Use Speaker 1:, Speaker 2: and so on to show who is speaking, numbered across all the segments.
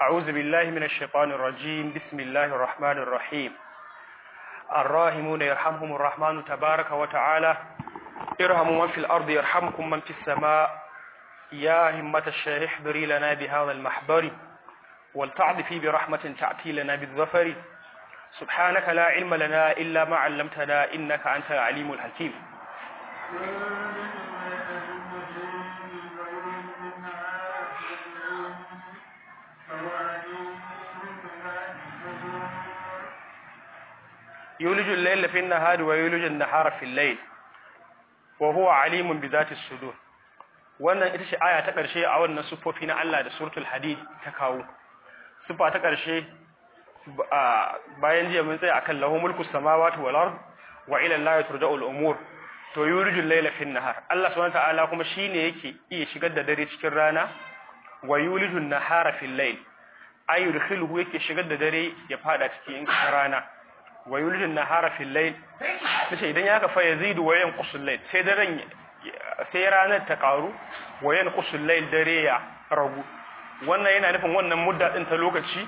Speaker 1: أعوذ بالله من الشيطان الرجيم بسم الله الرحمن الرحيم الراحمون يرحمهم الرحمن تبارك وتعالى ارحموا من في الأرض يرحمكم من في السماء يا همة الشيخ احضري لنا بهذا المحضر ولتعطفي برحمة تأتي لنا بالظفر سبحانك لا علم لنا إلا ما علمتنا إنك أنت العليم الحكيم يولج الليل في النهار ويولج النهار في الليل وهو عليم بذات الصدور wannan ita ce aya ta ƙarshe a wannan sufofi na Allah da suratul hadid ta kawo sufa ta ƙarshe bayan jiya mun tsaya akan lahu mulku samawati wal ard wa ila allahi turja'ul umur to yurijul layla fin nahar Allah subhanahu ta'ala kuma shine yake iya shigar da dare cikin rana wa yulijul nahara fil layl ay yudkhiluhu yake shigar da dare ya fada cikin rana wa yulijul nahara fil layl sai idan ya kafa yazidu wa yanqusul layl sai daren sai ranar ta karu wa yanqusul layl dare ya ragu wannan yana nufin wannan mudda din ta lokaci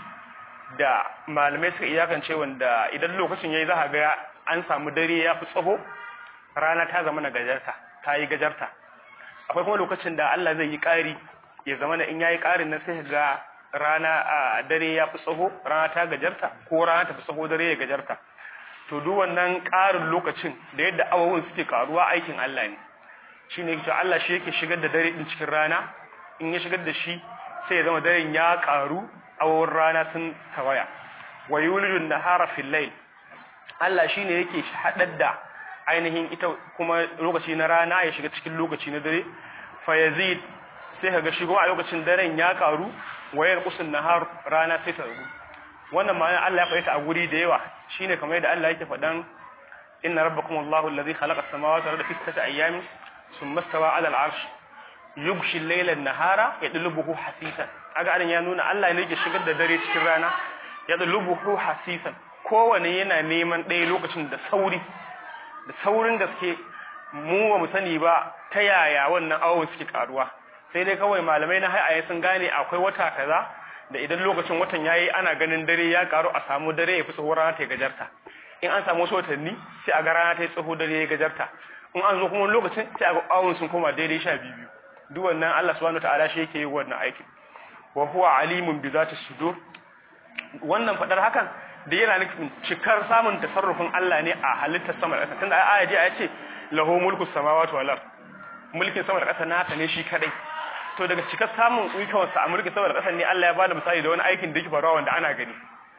Speaker 1: da malamai suka iyakance wanda idan lokacin yayi za ga an samu dare ya fi tsaho rana ta zama na gajarta ta yi gajarta akwai kuma lokacin da Allah zai yi ƙari ya zama na in yayi ƙarin nan sai ga rana a dare ya fi tsaho rana ta gajarta ko rana ta fi tsaho dare ya gajarta to duk wannan ƙarin lokacin da yadda awawun suke karuwa aikin Allah ne shine yake Allah shi yake shigar da dare din cikin rana in ya shigar da shi sai ya zama daren ya karu awawun rana sun tawaya wa yulijun nahara fil layl Allah shine yake haɗar da ainihin ita kuma lokaci na rana ya shiga cikin lokaci na dare fa yazid sai kaga shigo a lokacin daren ya karu wayar qusun nahar rana sai ta rubu wannan ma'ana Allah ya faɗa a guri da yawa shine kamar yadda Allah yake faɗan inna rabbakum Allahu allazi khalaqa as-samawati wal arda fi sittati ayyamin thumma istawa 'ala al-'arsh yughshi al-layla an-nahara yadlubuhu hasisan aga anan ya nuna Allah ne yake shigar da dare cikin rana yadlubuhu hasisan kowane yana neman ɗaya lokacin da sauri da saurin gaske mu ba mu sani ba ta yaya wannan awon suke karuwa sai dai kawai malamai na haiaye sun gane akwai wata kaza da idan lokacin watan yayi ana ganin dare ya karu a samu dare ya fi tsoho rana ta gajarta in an samu wasu watanni sai a ga rana ta yi tsoho dare ya gajarta in an zo kuma lokacin sai a ga awon sun koma daidai sha biyu duk wannan Allah subhanahu wataala shi yake yi wannan aikin wa huwa alimun bi zati sudur wannan fadar hakan da yana nufin cikar samun tasarrufin Allah ne a halittar sama da ƙasa tunda aya ji aya ce lahu mulku samawati wal ard mulkin sama da ƙasa nasa ne shi kadai to daga cikar samun ikon sa a mulkin sama da ƙasa ne Allah ya bada misali da wani aikin da yake faruwa wanda ana gani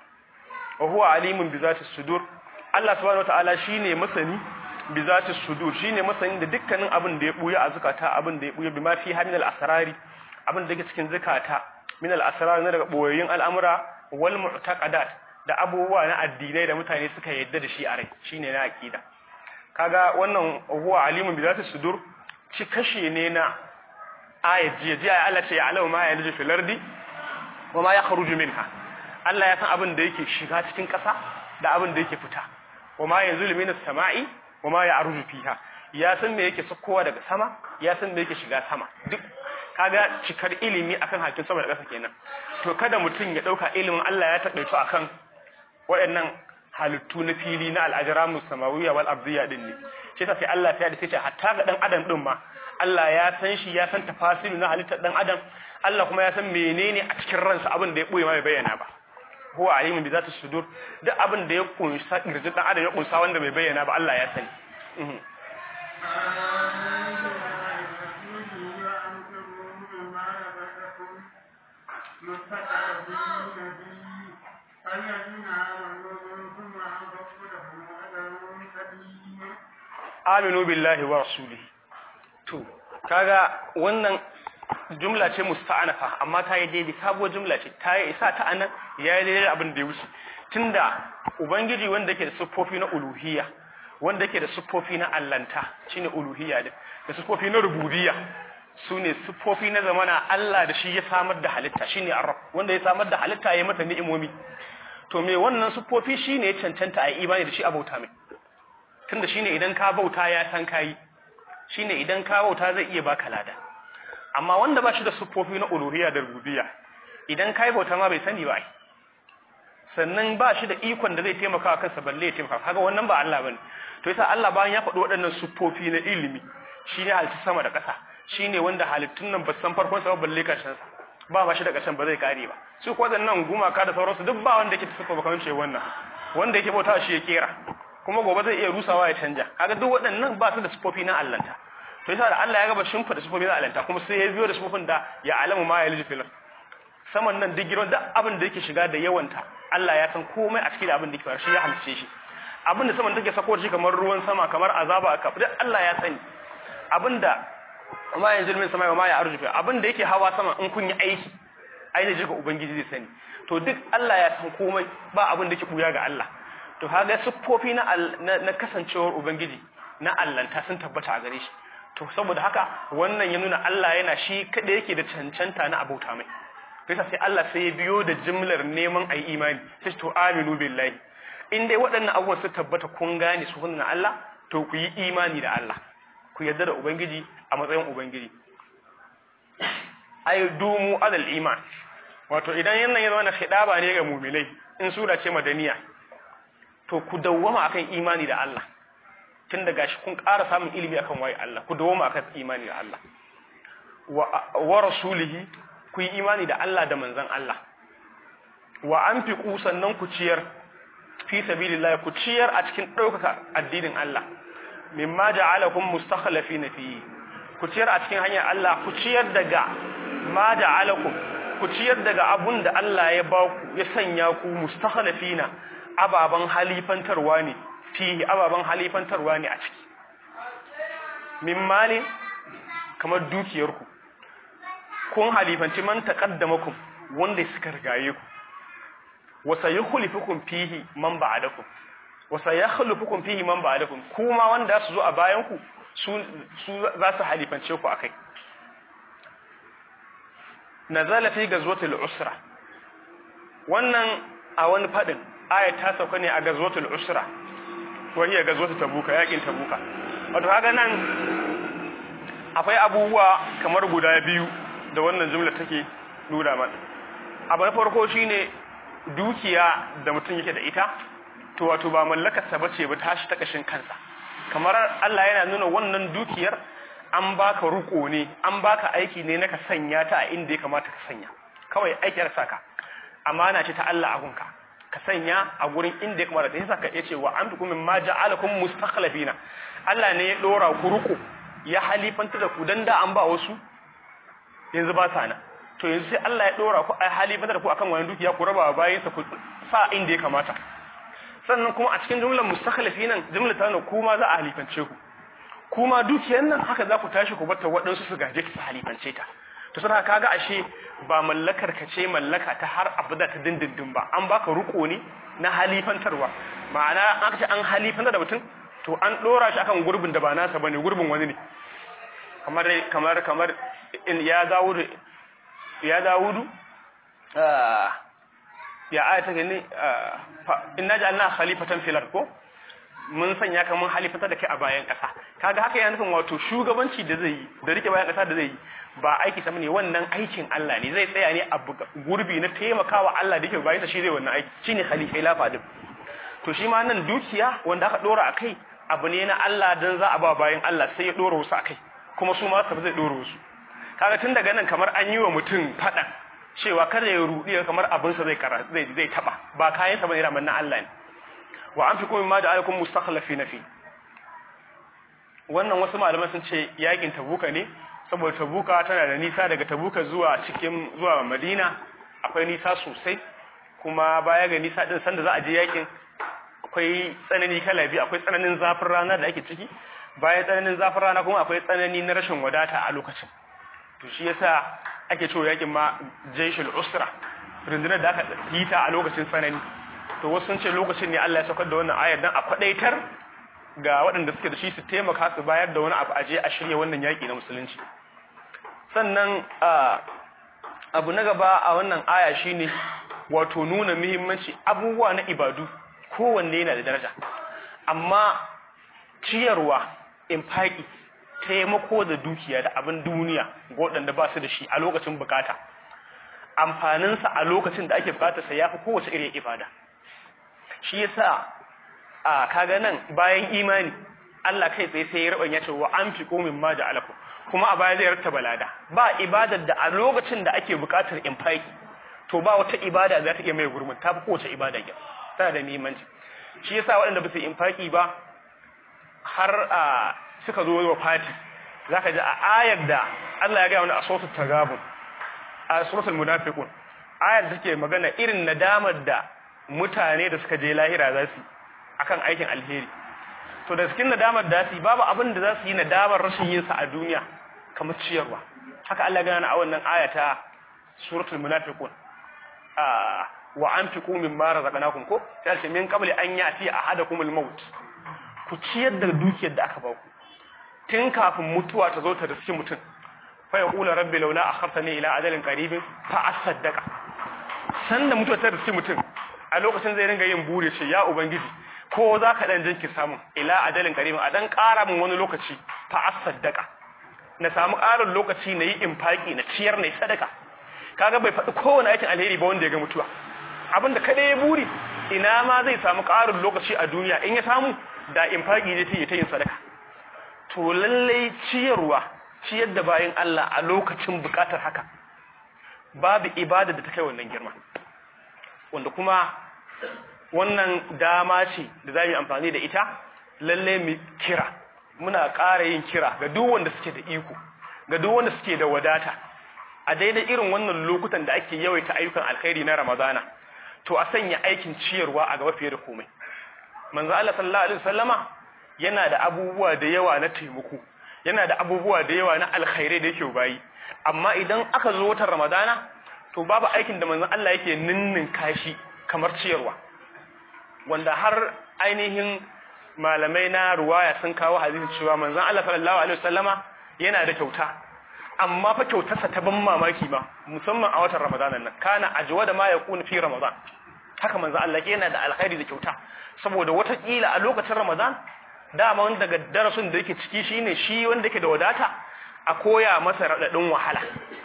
Speaker 1: wa huwa alimun bi zati sudur Allah subhanahu wataala shine masani bi zati sudur shine masani da dukkanin abin da ya buya a zakata abin da ya buya bi ma fi hamil al asrari abin da yake cikin zakata min al asrar ne daga boyoyin al'amura wal mu'taqadat da abubuwa na addinai da mutane suka yadda da shi a rai shine na aqida kaga wannan huwa alimun bi zati sudur ci kashe ne na ayat jiya jiya Allah ce ya alamu ma yalju fil ardi wa ma yakhruju minha Allah ya san abin da yake shiga cikin ƙasa da abin da yake fita wa ma yanzulu minas sama'i wa ma ya'ruju fiha ya san me yake sakkowa daga sama ya san me yake shiga sama duk kaga cikar ilimi akan hakin sama da ƙasa kenan to kada mutum ya dauka ilimin Allah ya taƙaito akan waɗannan halittu na fili na al'ajiramu samawiya wal arziya din ne shi sai Allah ya da sai ce hatta ga dan adam din ma Allah ya san shi ya san tafasilu na halittar dan adam Allah kuma ya san menene a cikin ransa abin da ya boye ma bai bayyana ba huwa alimun bi zati sudur duk abin da ya kunsa kirji dan adam ya kunsa wanda bai bayyana ba Allah ya sani aminu billahi wa rasulihi to kaga wannan jumla ce musta'anafa amma ta yi daidai sabuwar jumla ce ta yi isa ta anan ya yi daidai abin da ya wuce tunda ubangiji wanda yake da siffofi na uluhiyya wanda yake da siffofi na allanta shine uluhiyya din da siffofi na rububiyya sune siffofi na zamana Allah da shi ya samar da halitta shine arab wanda ya samar da halitta ya mata ni'imomi to me wannan siffofi shine ya cancanta a imani da shi abauta mai tunda shine idan ka bauta ya san kai shine idan ka bauta zai iya baka lada amma wanda ba shi da siffofi na uluhiyya da rububiyya idan kai bauta ma bai sani ba ai sannan ba shi da ikon da zai taimaka wa kansa balle ya taimaka kaga wannan ba Allah bane to yasa Allah bayan ya faɗi waɗannan siffofi na ilimi shine halittu sama da ƙasa shine wanda halittun nan ba san farkon sa balle ƙarshen sa ba ba shi da ƙarshen ba zai kare ba su ko waɗannan gumaka da sauransu duk ba wanda yake tafi bakan ce wannan wanda yake bauta shi ya kera kuma gobe zai iya rusawa ya canja kaga duk waɗannan ba su da siffofi na Allahnta to yasa da Allah ya gaba shimfida siffofi na Allahnta kuma sai ya biyo da siffofin da ya alamu ma ya liji fil saman nan duk girman duk abin da yake shiga da yawanta Allah ya san komai a cikin abin da yake shi ya halice shi abin da saman take sako shi kamar ruwan sama kamar azaba a kaf duk Allah ya sani abin da ma yanzu min sama ma ya arjufa abin da yake hawa sama in kun yi aiki ainihin jika ubangiji zai sani to duk Allah ya san komai ba abin da yake buya ga Allah to kaga siffofi na na kasancewar ubangiji na allanta sun tabbata a gare shi to saboda haka wannan ya nuna Allah yana shi kada yake da cancanta na abauta mai bisa sai Allah sai ya biyo da jimlar neman ayi imani sai to aminu billahi in dai waɗannan abubuwan su tabbata kun gane su hunna Allah to ku yi imani da Allah ku yarda da ubangiji a matsayin ubangiji ay dumu alal iman wato idan yannan ya zama na khidaba ne ga mu'minai in sura ce madaniya to ku dawwama akan imani da Allah tun daga shi kun ƙara samun ilimi akan waye Allah ku dawwama akan imani da Allah wa rasulihi ku yi imani da Allah da manzan Allah wa an fi sannan ku ciyar fi sabilillah ku ciyar a cikin ɗaukaka addinin Allah mimma ja'alakum mustakhlifina fihi ku ciyar a cikin hanyar Allah ku ciyar daga ma ja'alakum ku ciyar daga abun da Allah ya ba ku ya sanya ku mustakhlifina ababan halifantarwa ne fihi ababan halifantarwa ne a ciki min malin kamar dukiyarku kun halifanci man taqaddamakum wanda suka rigaye ku wa sayukhlifukum fihi man ba'dakum wa sayakhlufukum fihi man ba'dakum kuma wanda su zo a bayan ku su su za su halifance ku akai nazala fi gazwatil usra wannan a wani fadin aya ta sauka ne a gazwatul usra wa hiya gazwatul tabuka yakin tabuka wato kaga nan akwai abubuwa kamar guda biyu da wannan jumla take nuna mana abu na farko shine dukiya da mutum yake da ita to wato ba mallakar sa bace ba tashi ta kashin kansa kamar Allah yana nuna wannan dukiyar an baka ruko ne an baka aiki ne na ka sanya ta a inda ya kamata ka sanya kawai aikiyar saka amana ce ta Allah a gunka ka sanya a gurin inda ya kamata yasa ka yace wa antukum mimma ja'alakum mustakhlifina Allah ne ya dora ku ruko ya halifanta da ku dan da an ba wasu yanzu ba sa na to yanzu sai Allah ya dora ku a halifanta da ku akan wani dukiya ku raba bayan sa ku sa inda ya kamata sannan kuma a cikin jumlar mustakhlifina jumlar ta kuma za a halifance ku kuma dukiyar nan haka za ku tashi ku bata waɗansu su gaje su halifance ta to sai kaga ashe ba mallakar ka ce mallaka ta har abada ta dindindin ba an baka ruko ne na halifantarwa ma'ana aka ce an halifantar da mutum to an dora shi akan gurbin da ba nasa bane gurbin wani ne kamar kamar kamar in ya dawudu ya dawudu ya ayata ne inna ja'alna khalifatan fil ard ko mun sanya ka mun halifatar da kai a bayan ƙasa kaga haka yana nufin wato shugabanci da zai yi da rike bayan ƙasa da zai yi ba aiki sama ne wannan aikin Allah ne zai tsaya ne a gurbi na taimakawa Allah da yake bayan sa shi zai wannan aiki shine khalifa lafa din to shi ma nan dukiya wanda aka dora akai abu ne na Allah dan za a ba bayan Allah sai ya dora wasu akai kuma su ma su zai dora wasu kaga tun daga nan kamar an yi wa mutum fada cewa kada ya rudi kamar abin sa zai kara zai zai taba ba kayan sa bane raman na Allah ne wa an fi kuma ma da alakun mustakhlafi na fi wannan wasu malaman sun ce yakin tabuka ne saboda tabuka tana da nisa daga tabuka zuwa cikin zuwa madina akwai nisa sosai kuma baya ga nisa din sanda za a je yakin akwai tsanani kala biyu akwai tsananin zafin rana da ake ciki bayan tsananin zafin rana kuma akwai tsanani na rashin wadata a lokacin to shi yasa ake cewa yakin ma jaishul usra rundunar da aka yi ta a lokacin tsanani to wasu sun ce lokacin ne Allah ya saukar da wannan ayar dan a kwadaitar ga waɗanda suke da shi su taimaka su bayar da wani abu aje a shirya wannan yaki na musulunci sannan abu na gaba a wannan aya shine wato nuna muhimmanci abubuwa na ibadu kowanne yana da daraja amma ciyarwa infaki taimako da dukiya da abin duniya ga waɗanda ba su da shi a lokacin bukata amfaninsa a lokacin da ake bukatarsa ya fi kowace irin ibada shi yasa a kaga nan bayan imani Allah kai tsaye sai ya raban ya ce wa an fi komin ma da alaku kuma a baya zai rattaba lada ba ibadar da a lokacin da ake bukatar infaki to ba wata ibada za ta iya mai gurbin ta fi kowace ibada ya tana da muhimmanci shi yasa waɗanda ba su infaki ba har a suka zo wa fati zaka ji a ayar da Allah ya ga wani a suratul tagabun a suratul munafiqun ayar da take magana irin nadamar da mutane da suka je lahira za su akan aikin alheri to da cikin nadamar da su babu abin da za su yi nadamar rashin yin sa a duniya kamar ciyarwa haka Allah ya gana a wannan ayata suratul munafiqun a wa anfiqu mimma razaqnakum ko sai ce min qabli an yati ahadakumul maut ku ciyar da dukiyar da aka ba ku tun kafin mutuwa ta zo ta riski mutum fa ya kula rabbi laula akhartani ila ajalin qaribin fa asaddaqa sanda mutuwa ta riski mutum a lokacin zai ringa yin bure ce ya ubangiji ko za ka dan jinki samu ila ajalin qaribin a dan ƙara min wani lokaci fa asaddaqa na samu ƙarin lokaci na yi infaki na ciyar na yi sadaka kaga bai faɗi kowane aikin alheri ba wanda ya ga mutuwa abinda kada ya buri ina ma zai samu ƙarin lokaci a duniya in ya samu da infaki ne sai ta yin sadaka to lallai ciyarwa ciyar da bayan Allah a lokacin bukatar haka babu ibada da ta kai wannan girma wanda kuma wannan dama ce da za mu yi amfani da ita lallai mu kira muna ƙara yin kira ga duk wanda suke da iko ga duk wanda suke da wadata a daidai irin wannan lokutan da ake yawaita ayyukan alkhairi na Ramadana to a sanya aikin ciyarwa a gaba fiye da komai manzo Allah sallallahu alaihi wasallama yana da abubuwa da yawa na taimako yana da abubuwa da yawa na alkhairai da yake bayi amma idan aka zo watan ramadana to babu aikin da manzon Allah yake ninnin kashi kamar ciyarwa wanda har ainihin malamai na ruwaya sun kawo hadisi cewa manzon Allah sallallahu alaihi wasallama yana da kyauta amma fa kyautarsa ta ban mamaki ba musamman a watan ramadanan nan kana ajwa da ma yakun fi ramadan haka manzon Allah yana da alkhairi da kyauta saboda wata kila a lokacin ramadan dama wanda daga darasin da yake ciki shine shi wanda yake da wadata a koya masa radadin wahala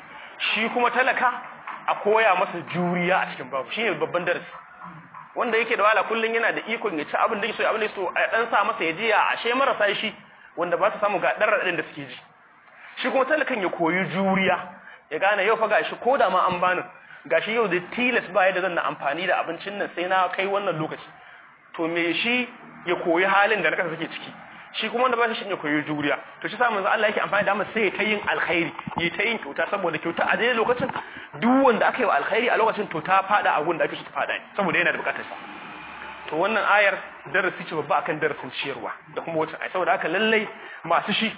Speaker 1: shi kuma talaka a koya masa juriya a cikin babu shine babban darasi wanda yake da wahala kullun yana da ikon ya ci abin da yake so abin da yake so a dan sa masa ya ji a ashe marasa shi wanda ba su samu ga dan radadin da suke ji shi kuma talakan ya koyi juriya ya gane yau fa gashi ko da ma an bani gashi yau da tilas ba yadda zan na amfani da abincin nan sai na kai wannan lokaci to me shi ya koyi halin da na kasa suke ciki shi kuma wanda ba shi ya koyi juriya to shi sa manzo Allah yake amfani da mu sai ta yin alkhairi yi ta yin kyauta saboda kyauta a daidai lokacin duk wanda aka yi wa alkhairi a lokacin to ta fada a da ake so ta fada saboda yana da bukatar sa to wannan ayar darasi ce babba akan darasin ciyarwa da kuma wata ai saboda haka lallai masu shi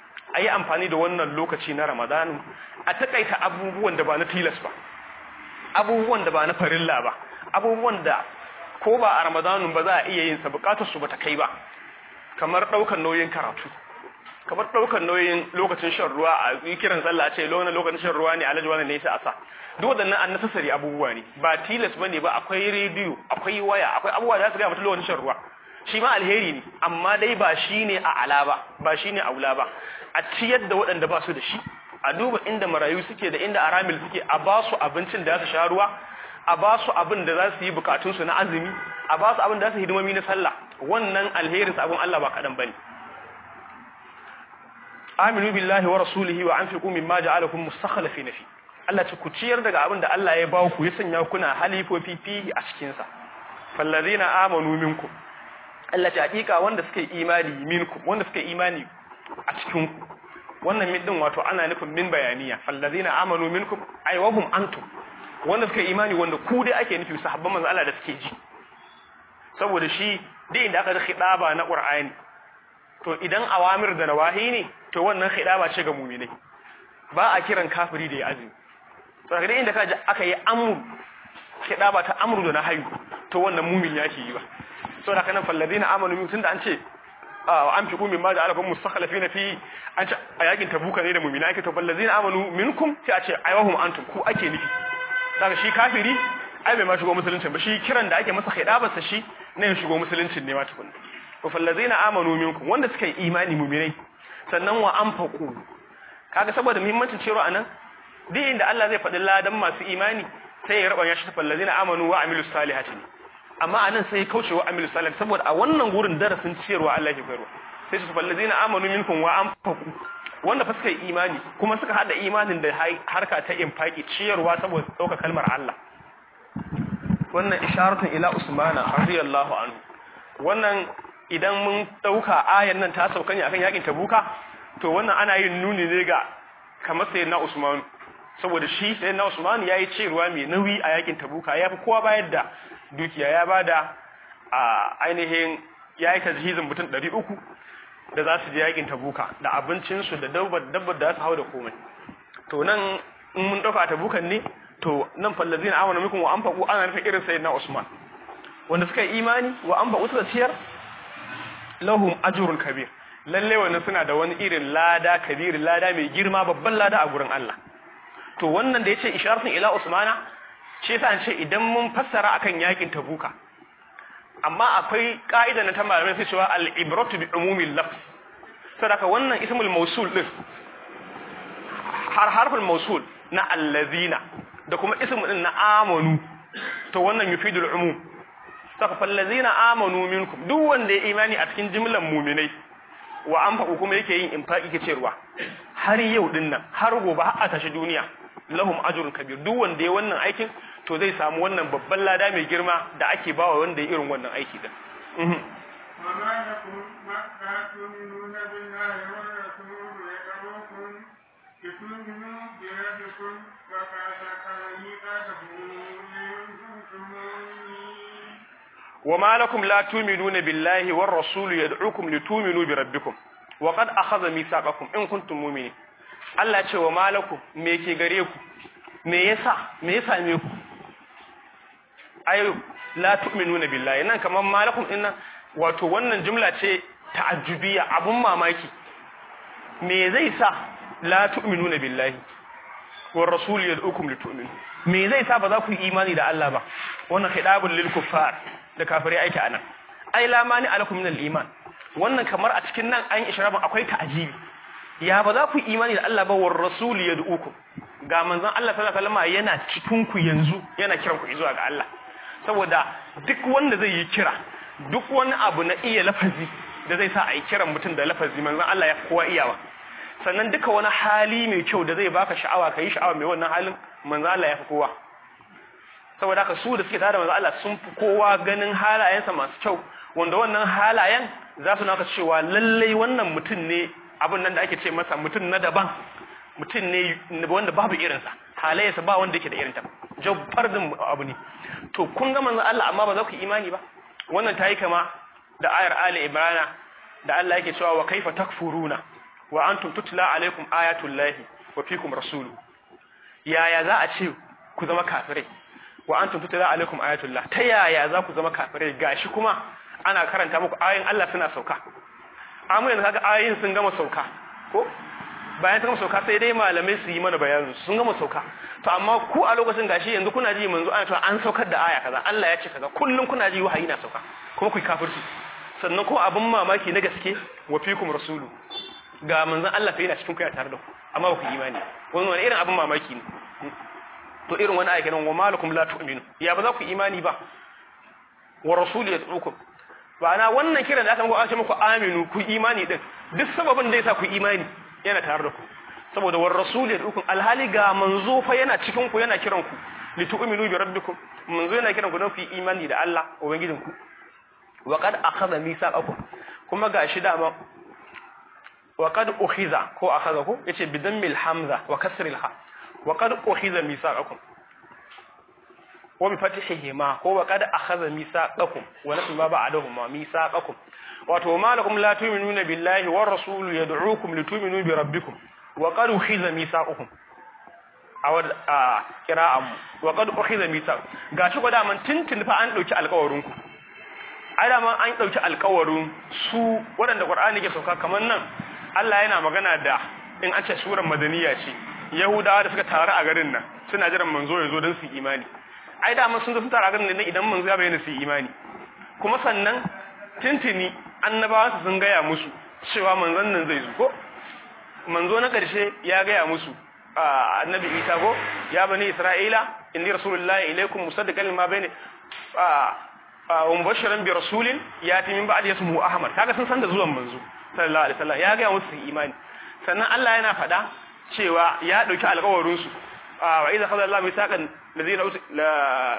Speaker 1: a yi amfani da wannan lokaci na Ramadanu a takaita abubuwan da ba na tilas ba abubuwan da ba na farilla ba abubuwan da ko ba a Ramadanu ba za a iya yin sa bukatar su bata kai ba kamar daukar nauyin karatu kamar daukar nauyin lokacin shan ruwa a kiran sallah a ce lokacin lokacin shan ruwa ne alaji wannan ne sai asa duk wadannan annasasari abubuwa ne ba tilas bane ba akwai rediyo akwai waya akwai abubuwa da za su ga mutum lokacin shan ruwa shi ma alheri ne amma dai ba shine a ala ba ba shine a wula ba a ciyar da waɗanda ba su da shi a duba inda marayu suke da inda aramil suke a ba su abincin da za su sha ruwa a ba su abin da za su yi bukatunsu na azumi a ba su abin da za su hidimomi na sallah wannan alherin sabon Allah ba kaɗan bane aminu billahi wa rasulihi wa anfiqu mimma ja'alakum mustakhlifin fi Allah ce ku ciyar daga abin da Allah ya ba ku ya sanya kuna halifofi fihi a cikin sa fallazina amanu minkum Allah ce hakika wanda suka yi imani minkum wanda suka yi imani a cikin ku wannan min din wato ana nufin min bayaniya fallazina amanu minkum ay wa hum antum wanda suka yi imani wanda ku dai ake nufi sahabban manzo Allah da suke ji saboda shi duk inda aka ji khidaba na Qur'ani to idan awamir da nawahi ne to wannan khidaba ce ga mu'minai ba a kiran kafiri da ya azumi saboda duk inda kaji aka yi amru khidaba ta amru da nahyu to wannan mu'min yake yi ba saboda kana fallazina amanu min tunda an ce an fi kumin ma da alafin mustakhalafina fi an ce a yakin tabuka ne da mu'mina yake to fallazina amanu minkum sai a ce aywahum antum ku ake nufi daga shi kafiri ai bai ma shigo musulunci ba shi kiran da ake masa khidabarsa shi ne ya shigo musulunci ne ma tukunna to fallazina amanu minkum wanda suka yi imani mu'minai sannan wa anfaqu kaga saboda muhimmancin cewa anan duk inda Allah zai faɗi ladan masu imani sai ya rabanya shi ta fallazina amanu wa amilus salihati amma anan sai kauce wa amilus salihati saboda a wannan gurin darasin ciyarwa Allah ya koyarwa sai su fallazina amanu minkum wa anfaqu wanda fa suka yi imani kuma suka hada imanin da harka ta infaki ciyarwa saboda dauka kalmar Allah wannan isharatun ila usmana radiyallahu anhu wannan idan mun dauka ayan nan ta sauka ne akan yakin tabuka to wannan ana yin nuni ne ga kamar sayyidina usman saboda shi sayyidina usman yayi ciyarwa mai nauyi a yakin tabuka yafi kowa bayar da dukiya ya bada a ainihin yayi tajhizin mutum 300 da za su je yakin tabuka da abincinsu da dabbar dabbar da su hau da komai to nan in mun dauka tabukan ne to nan fallazina amanu minkum wa anfaqu ana nufin irin sayyidina Usman wanda suka yi imani wa anfaqu suka ciyar lahum ajrun kabir lalle wannan suna da wani irin lada kabir lada mai girma babban lada a gurin Allah to wannan da yace isharatun ila Usmana ce yasa an ce idan mun fassara akan yakin tabuka amma akwai ka'ida na ta malamai sai cewa al-ibratu bi umumil lafz sadaka wannan ismul mawsul din har harful mawsul na allazina da kuma ismu din na amanu to wannan yufidul umum saka fallazina amanu minkum duk wanda ya imani a cikin jimlan mu'minai wa anfaqu kuma yake yin infaqi kace ruwa har yau din nan har gobe har a tashi duniya lahum ajrun kabir duk wanda ya wannan aikin to zai samu wannan babban lada mai girma da ake bawa wanda ya irin wannan aiki din
Speaker 2: وما لكم ما لا تؤمنون بالله والرسول يدعوكم لتؤمنوا بربكم وقد دخل ميقاتكم إن كنتم مؤمنين
Speaker 1: وما لكم لا تؤمنون بالله والرسول يدعوكم لتؤمنوا بربكم وقد أخذ ميثاقكم إن كنتم مؤمنين Allah ce wa malakum me ke gare ku me yasa me yasa me ku ayo la tu'minuna billahi nan kaman malakum din nan wato wannan jumla ce ta'ajjubiyya abun mamaki me zai sa la tu'minuna billahi war rasul yad'ukum litu'minu me zai sa ba za ku yi imani da Allah ba wannan khidabul lil kuffar da kafirai aiki anan ai la mani alakum min al iman wannan kamar a cikin nan an ishrabin akwai ta'ajibi ya ba za ku yi imani da Allah ba war rasul yad'ukum ga manzon Allah sallallahu alaihi wasallam yana cikin ku yanzu yana kiran ku zuwa ga Allah saboda duk wanda zai yi kira duk wani abu na iya lafazi da zai sa a yi kiran mutum da lafazi manzon Allah ya kowa iyawa sannan duka wani hali mai kyau da zai baka sha'awa ka yi sha'awa mai wannan halin manzon Allah ya fi kowa saboda haka su da suke tare da manzon Allah sun fi kowa ganin halayensa masu kyau wanda wannan halayen za su naka cewa lallai wannan mutum ne abin nan da ake ce masa mutum na daban mutum ne wanda babu irinsa halayensa ba wanda yake da irinta jabbar din abu ne to kun ga manzon Allah amma ba za ku yi imani ba wannan tayi kama da ayar Ali Imran da Allah yake cewa wa kaifa takfuruna wa antum tutla alaikum ayatullahi wa fikum rasulu yaya za a ce ku zama kafirai wa antum tutla alaikum ayatullah ta yaya za ku zama kafirai gashi kuma ana karanta muku ayoyin Allah suna sauka amma yanzu kaga ayoyin sun gama sauka ko bayan sun gama sauka sai dai malamai su yi mana bayanin sun gama sauka to amma ku a lokacin gashi yanzu kuna ji manzo ana cewa an saukar da aya kaza Allah ya ce kaza kullun kuna ji wahayi na sauka kuma ku kafirci sannan kuma abin mamaki na gaske wa fikum rasulu ga manzon Allah fa yana cikin ku ya tare da ku amma ba ku imani wannan wani irin abin mamaki ne to irin wani ayyukan wa malakum la tu'minu ya ba za ku imani ba wa rasulu yad'ukum ba na wannan kiran da aka muku an ce muku aminu ku imani din duk sababin da yasa ku imani yana tare da ku saboda war rasul yad'ukum alhali ga manzo fa yana cikin ku yana kiran ku li tu'minu bi rabbikum manzo yana kiran ku don ku imani da Allah ubangijin ku wa qad akhadha mithaqakum kuma gashi da wa qad ukhiza ko akhadha ko yace bi dammil hamza wa kasril ha wa qad ukhiza mithaqakum wa bi fathihi ma ko wa qad akhadha mithaqakum wa nasu ma ba'dahum ma mithaqakum wato malakum la tu'minuna billahi war rasul yad'ukum litu'minu bi rabbikum wa qad ukhiza mithaqukum awad a qira'am wa qad ukhiza mithaq gashi ko da man tintin fa an dauki alƙawarin ku ai da man an dauki alƙawarin su waɗanda qur'ani ke sauka kaman nan Allah yana magana da in an ce surar madaniya ce yahudawa da suka taru a garin nan suna jiran manzo ya zo don su imani ai da man sun zo sun taru a garin nan idan manzo ya bayyana su imani kuma sannan tintini annabawa su sun gaya musu cewa manzon nan zai zo ko manzo na ƙarshe ya gaya musu annabi Isa go ya bani Isra'ila inni rasulullahi ilaykum musaddiqan lima bayni wa mubashiran bi rasulin yati min ba'di ismuhu Ahmad kaga sun san da zuwan manzo sallallahu alaihi wasallam ya ga musu imani sannan Allah yana faɗa cewa ya dauki alƙawarin su wa idza qala Allah misaqan ladina la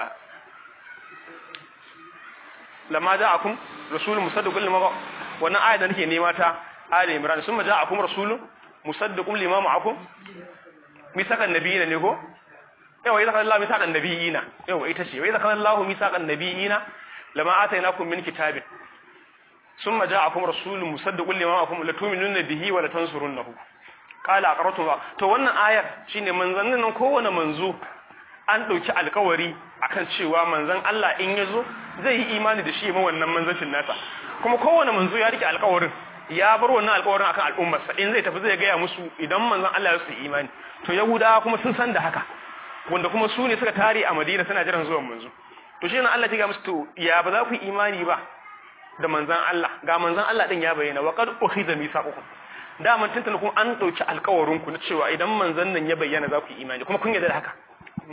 Speaker 1: lamma ja'akum rasulun musaddiqun lima wannan ayat da nake nema ta Ali Imran summa ja'akum rasulun musaddiqun lima ma'akum misaqan nabiyina ne ko yawa idza qala Allah misaqan nabiyina yawa ita ce wa idza qala Allah misaqan nabiyina lama atainakum min kitabin summa ja'akum rasulun musaddiqun lima ma'akum la tu'minunna bihi wa la tansurunnahu qala aqratu to wannan ayar shine manzannin nan kowane manzo an dauki alkawari akan cewa manzon Allah in yazo zai yi imani da shi ma wannan manzancin nasa kuma kowane manzo ya rike alkawarin ya bar wannan alkawarin akan al'ummarsa in zai tafi zai gaya musu idan manzon Allah ya su imani to yahudawa kuma sun san da haka wanda kuma su ne suka tare a Madina suna jiran zuwan manzo to shi ne Allah ya ga musu to ya ba za ku imani ba da manzon Allah ga manzon Allah din ya bayyana wa qad ukhiza misaqukum da man tuntuna kuma an dauki alkawarin ku na cewa idan manzon nan ya bayyana za ku imani kuma kun yarda da haka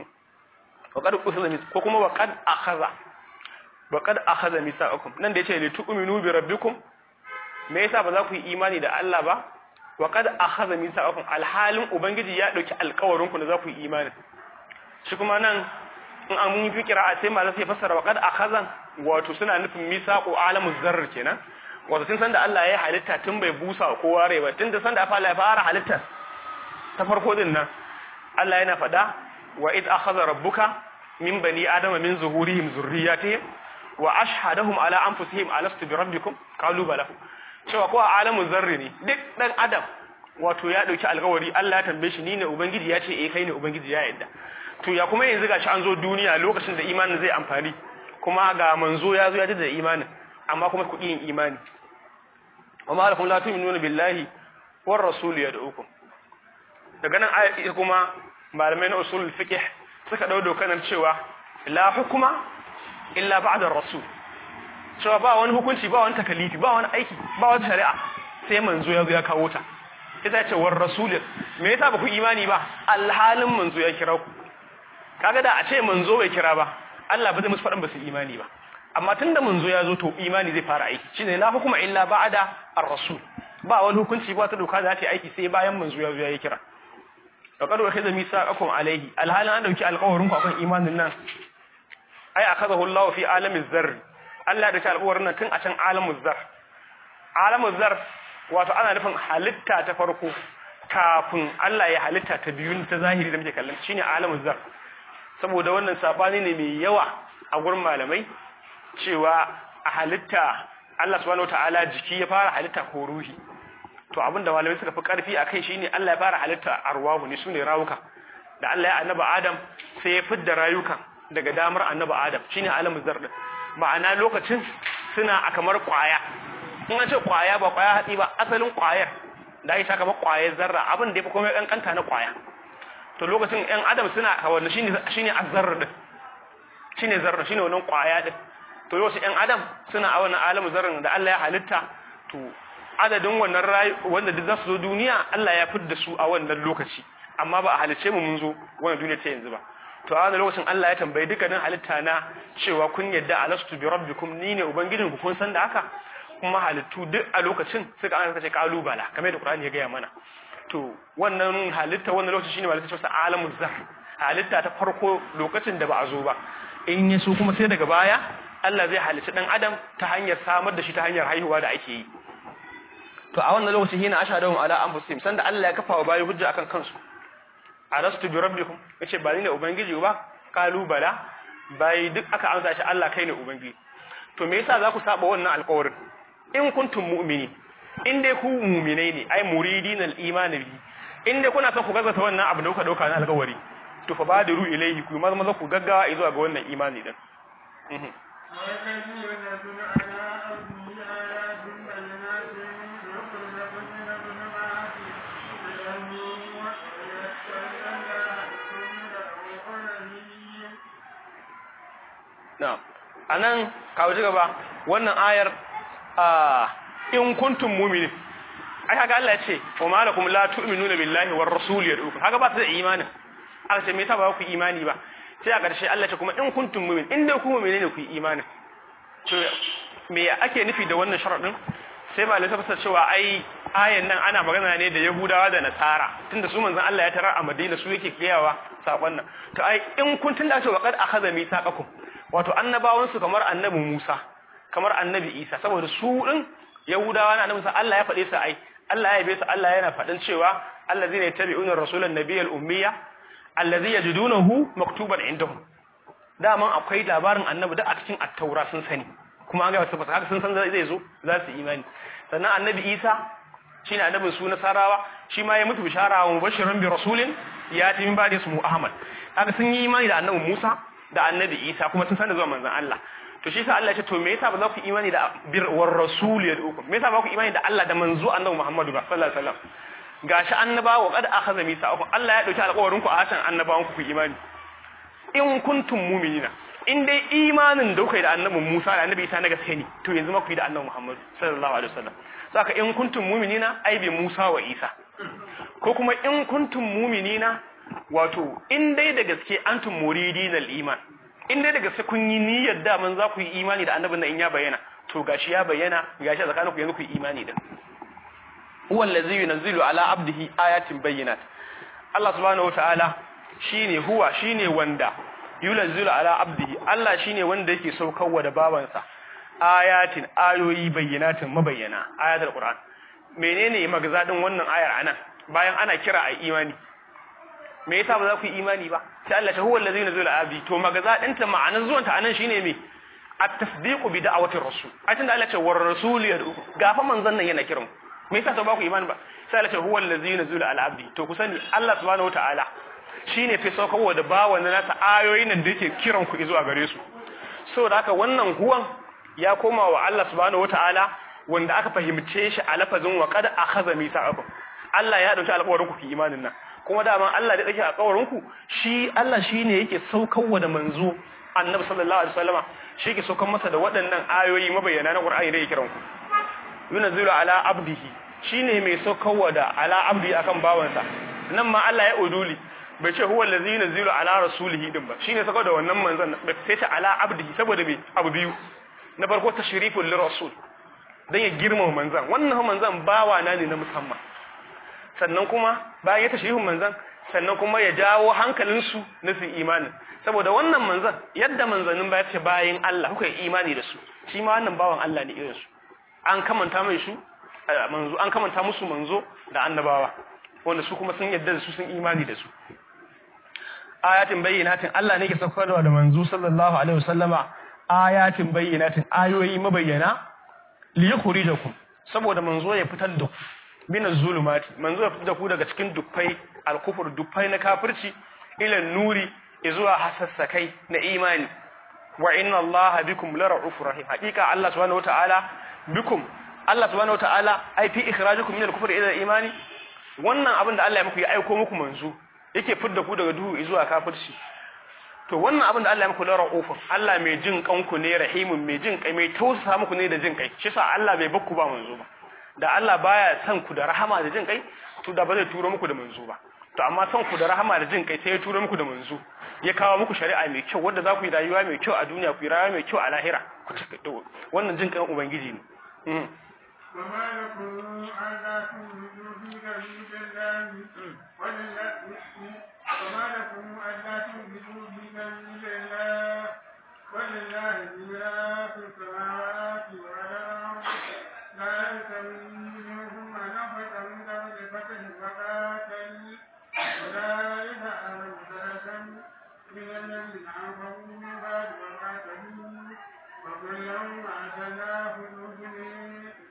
Speaker 1: wa qad ukhiza mis ko kuma wa qad akhadha wa qad akhadha misaqakum nan da yace li tu'minu bi rabbikum me yasa ba za ku yi imani da Allah ba wa qad akhadha misaqakum alhalin ubangiji ya dauki alƙawarin ku da za ku yi imani shi kuma nan in an mun fi qira'a sai malam sai fassara wa qad akhadha wato suna nufin misaqu alamu zarr kenan wato tun san da Allah ya halitta tun bai busa kowa rai ba tun da san da Allah ya fara halitta ta farko din nan Allah yana faɗa wa id akhadha rabbuka min bani adama min zuhurihim zurriyatihim wa ashhadahum ala anfusihim alastu bi rabbikum qalu bala cewa ko a alamu zarri ne duk dan adam wato ya dauki alƙawari Allah ya tambaye shi ni ne ubangiji ya ce eh kai ne ubangiji ya yadda to ya kuma yanzu gashi an zo duniya lokacin da imanin zai amfani kuma ga manzo ya zo ya da imanin amma kuma ku yin imani wa ma lakum la tu'minuna billahi war rasul yad'ukum daga nan ayati kuma malamai na usul fiqh suka dau dokanan cewa la hukuma illa ba'da rasul cewa ba wani hukunci ba wani takalifi ba wani aiki ba wata shari'a sai manzo ya zo ya kawo ta ita ce war rasul me yasa ba ku imani ba alhalin manzo ya kira ku kaga da a ce manzo bai kira ba Allah ba zai musu faɗin ba su imani ba amma tunda manzo ya zo to imani zai fara aiki shine la hukuma illa ba'da ar-rasul ba wani hukunci ba ta doka za ta yi aiki sai bayan manzo ya zo ya yi kira faqad wa khadha misaqakum alayhi alhalin an dauki alƙawarin ku akan imanin nan ai akadahu Allah fi alamiz zarr Allah da ta alƙawarin nan tun a can alamuz zar alamuz zar wato ana nufin halitta ta farko kafin Allah ya halitta ta biyu ta zahiri da muke kallon shine alamuz zar saboda wannan sabani ne mai yawa a gurin malamai cewa a halitta Allah subhanahu wataala jiki ya fara halitta ko ruhi to abinda malamai suka fi karfi akai shine Allah ya fara halitta arwahu ne sune rawuka da Allah ya annaba Adam sai ya fidda rayukan daga damar annaba Adam shine alamu zar din ma'ana lokacin suna a kamar kwaya in an ce kwaya ba kwaya hatsi ba asalin kwayar da ake saka kamar kwayar zarra abin da ya fi komai kankanta na kwaya to lokacin ƴan adam suna a wannan shine shine azzarr din shine zarra shine wannan kwaya din to lokacin ƴan adam suna a wannan alamu zarrin da Allah ya halitta to adadin wannan rayu wanda duk za su zo duniya Allah ya fidda su a wannan lokaci amma ba a halice mu mun zo wannan duniya ta yanzu ba to a wannan lokacin Allah ya tambayi dukkanin halitta na cewa kun yadda alastu bi rabbikum ni ne ubangijin ku kun san da haka kuma halittu duk a lokacin suka an kace kalubala kamar da Qur'ani ya gaya mana to wannan halitta wannan lokacin shine halitta cewa alamul zar halitta ta farko lokacin da ba a zo ba in ya so kuma sai daga baya Allah zai halitta dan adam ta hanyar samar da shi ta hanyar haihuwa da ake yi to a wannan lokacin hina ashhadu ala anfusihim sanda Allah ya kafa wa bayi hujja akan kansu arastu bi rabbikum yace ba ni ne ubangiji ba kalu bala bai duk aka amsa shi Allah kai ne ubangiji to me yasa za ku saba wannan alƙawarin in kuntum mu'mini in dai ku mu'minai ne ai muridin al-iman bi in dai kuna son ku gazzata wannan abu da kuka dauka na alƙawari to fa badiru ilayhi ku maza maza ku gaggawa zuwa ga wannan imani din Na'am. Anan kawo ci gaba wannan ayar in kuntum mu'minin ai kaga Allah ya ce wa malakum la tu'minuna billahi war rasul yad'ukum kaga ba su da imani aka ce me yasa ba ku imani ba sai a ƙarshe Allah ya ce kuma in kuntum mu'min in dai ku mu'mine ne ku yi imani to me ake nufi da wannan sharadin sai malai ta fasar cewa ai ayan nan ana magana ne da Yahudawa da Nasara tunda su manzon Allah ya tarar a Madina su yake gayawa sakon nan to ai in kun tunda ce wa qad akhadha mithaqakum wato annabawan su kamar annabi Musa kamar annabi Isa saboda su din Yahudawa na annabi Allah ya faɗe su ai Allah ya yabe su Allah yana faɗin cewa allazina yattabi'una rasulan nabiyyal ummiya allazi yajidunahu maktuban indahum daman akwai labarin annabi da a cikin at-taura sun sani kuma an ga wasu fasaka sun san zai zo za su imani sannan annabi Isa shine annabin su nasarawa shi ma ya mutu bishara wa mubashirin bi rasulin ya ti min ba'di ismu ahmad kaga sun yi imani da annabi Musa da annabi Isa kuma sun san da zuwa manzon Allah to shi yasa Allah ya ce to me yasa ba za ku imani da bir war rasul ya duku me yasa ba ku imani da Allah da manzo annabi Muhammadu ba sallallahu alaihi wasallam gashi annabawa kad akhadha misaqakum Allah ya dauki alƙawarin ku a hatan annabawan ku ku imani in kuntum mu'minina in dai imanin da kuka yi da annabin Musa da annabi Isa na gaske ne to yanzu ma ku yi da annabi Muhammad sallallahu alaihi wasallam saka in kuntum mu'minina ai bi Musa wa Isa ko kuma in kuntum mu'minina wato in dai da gaske antum muridinal iman in dai da gaske kun yi niyyar da man za ku yi imani da annabin nan in ya bayyana to gashi ya bayyana gashi a tsakaninku yanzu ku yi imani da huwa allazi yunzilu ala abdihi ayatin bayyinat Allah subhanahu wataala shine huwa shine wanda yunzilu ala abdihi Allah shine wanda yake saukarwa da bawansa ayatin ayoyi bayyinatin mabayyana ayatul qur'an menene magazadin wannan ayar anan bayan ana kira a imani me yasa ba za ku yi imani ba sai Allah ta huwa allazi yunzilu ala abdihi to magazadin ta ma'anar zuwan ta anan shine me at-tasdiqu bi da'wati rasul a tunda Allah ce war rasul yad'u gafa manzon nan yana kiran me yasa ba ku imani ba sai Allah ce huwa allazi yunzilu ala abdi to ku sani Allah subhanahu wataala shine fi saukarwa da bawan nasa ayoyin nan da yake kiran ku zuwa gare su saboda haka wannan huwan ya koma wa Allah subhanahu wataala wanda aka fahimce shi a lafazin wa qad akhadha mithaqakum Allah ya dauki alƙawarin ku ki imanin nan kuma dama Allah da dauki alƙawarin ku shi Allah shine yake saukarwa da manzo Annabi sallallahu alaihi wasallama shi yake saukar masa da waɗannan ayoyi mabayyana na Qur'ani da yake kiran ku yunzilu ala abdihi shine mai saukarwa da ala abdi akan bawansa nan ma Allah ya uduli bai ce huwa allazi yunzilu ala rasulihi din ba shine saukar da wannan manzon bai sai ta ala abdihi saboda me abu biyu na farko tashriful lirasul dan ya girmama manzon wannan manzon bawa na ne na musamman sannan kuma bayan ya tashrifin manzon sannan kuma ya jawo hankalinsu na su imanin saboda wannan manzon yadda manzannin ba ya ce bayan Allah kuka yi imani da su shi ma wannan bawan Allah ne irin su an kamanta mai su manzo an kamanta musu manzo da annabawa wanda su kuma sun yadda da su sun imani da su ayatin bayyinatin Allah ne ke saukarwa da manzo sallallahu alaihi wasallama ayatin bayyinatin ayoyi mabayyana li yukhrijakum saboda manzo ya fitar da ku min zulumati manzo ya fitar da ku daga cikin dukkai alkufur dukkai na kafirci ila nuri zuwa hasassakai na imani wa inna allaha bikum lara'ufur rahim hakika Allah subhanahu wataala bikum Allah subhanahu wataala ai fi ikhrajukum min al-kufri ila al-imani wannan abin da Allah ya muku ya aiko muku manzo yake fidda ku daga duhu zuwa kafirci to wannan abin da Allah ya muku la ra'ufun Allah mai jin kanku ne rahimun mai jin kai mai tausasa muku ne da jin kai shi sa Allah bai bakku ba manzo ba da Allah baya son ku da rahama da jin kai to da ba zai turo muku da manzo ba to amma son ku da rahama da jin kai sai ya turo muku da manzo ya kawo muku shari'a mai kyau wanda za ku yi rayuwa mai kyau a duniya ku yi rayuwa mai kyau a lahira wannan jin kan ubangiji ne
Speaker 2: وما لكم ألا تؤمنوا في سبيل الله ولله وما لكم ألا تؤمنوا في سبيل الله ولله ميراث السماوات والأرض لا يستوي منهم من أنفق من قبل الفتح وقاتل أولئك أعظم درجة من الذين أنفقوا من بعد وقاتلوا وكلا وعد الله الحسنى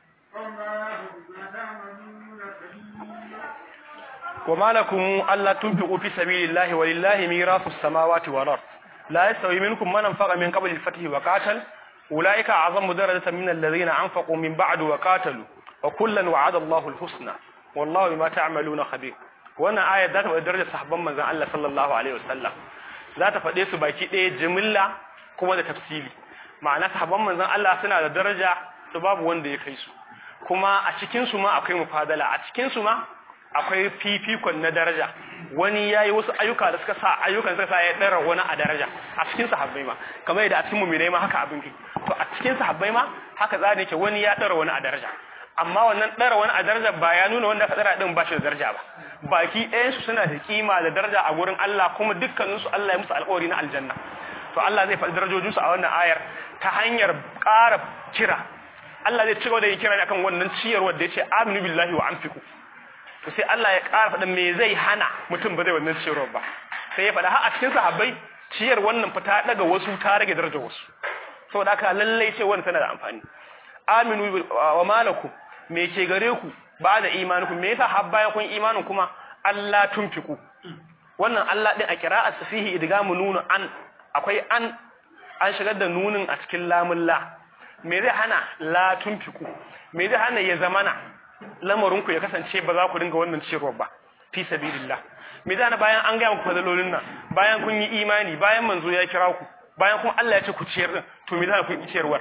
Speaker 1: وما لكم ألا تنفقوا في سبيل الله ولله ميراث السماوات والأرض لا يستوي منكم من أنفق من قبل الفتح وقاتل أولئك أعظم درجة من الذين أنفقوا من بعد وقاتلوا وكلا وعد الله الحسنى والله بما تعملون خبير wannan ayar za ta faɗi darajar sahabban manzon Allah sallallahu alaihi wasallam za ta faɗe su baki ɗaya jimilla kuma da tafsili ma'ana sahabban manzon Allah suna da daraja da babu wanda ya kai su kuma a cikin su ma akwai mufadala a cikin su ma akwai fifikon na daraja wani yayi wasu ayyuka da suka sa ayyukan suka sa ya dara wani a daraja a cikin sahabbai ma kamar yadda a cikin mu'minai ma haka abin ke to a cikin sahabbai ma haka za ne ke wani ya dara wani a daraja amma wannan dara wani a daraja ba ya nuna wanda aka dara din ba shi da daraja ba baki ɗayan su suna da kima da daraja a gurin Allah kuma dukkanin su Allah ya musu alƙawari na aljanna to Allah zai faɗi darajojin su a wannan ayar ta hanyar ƙara kira Allah zai ci gaba da yin kira ne akan wannan ciyarwar da ya ce aminu billahi wa anfiqu to sai Allah ya ƙara faɗin me zai hana mutum ba zai wannan ciyarwar ba sai ya faɗa har a cikin sahabbai ciyar wannan fita daga wasu ta rage darajar wasu saboda haka lallai ce wannan tana da amfani aminu wa malakum me ke gare ku ba da imanukum me yasa har bayan kun imanin kuma Allah tunfiku wannan Allah din a qira'at fihi idgamu nunu an akwai an an shigar da nunin a cikin lamun la me zai hana la tunfiku me zai hana ya zamana lamarinku ya kasance ba za ku dinga wannan ciyarwa ba fi sabilillah me zai hana bayan an ga muku fadalolin nan bayan kun yi imani bayan manzo ya kira ku bayan kuma Allah ya ce ku ciyar din to me zai hana ku yi ciyarwar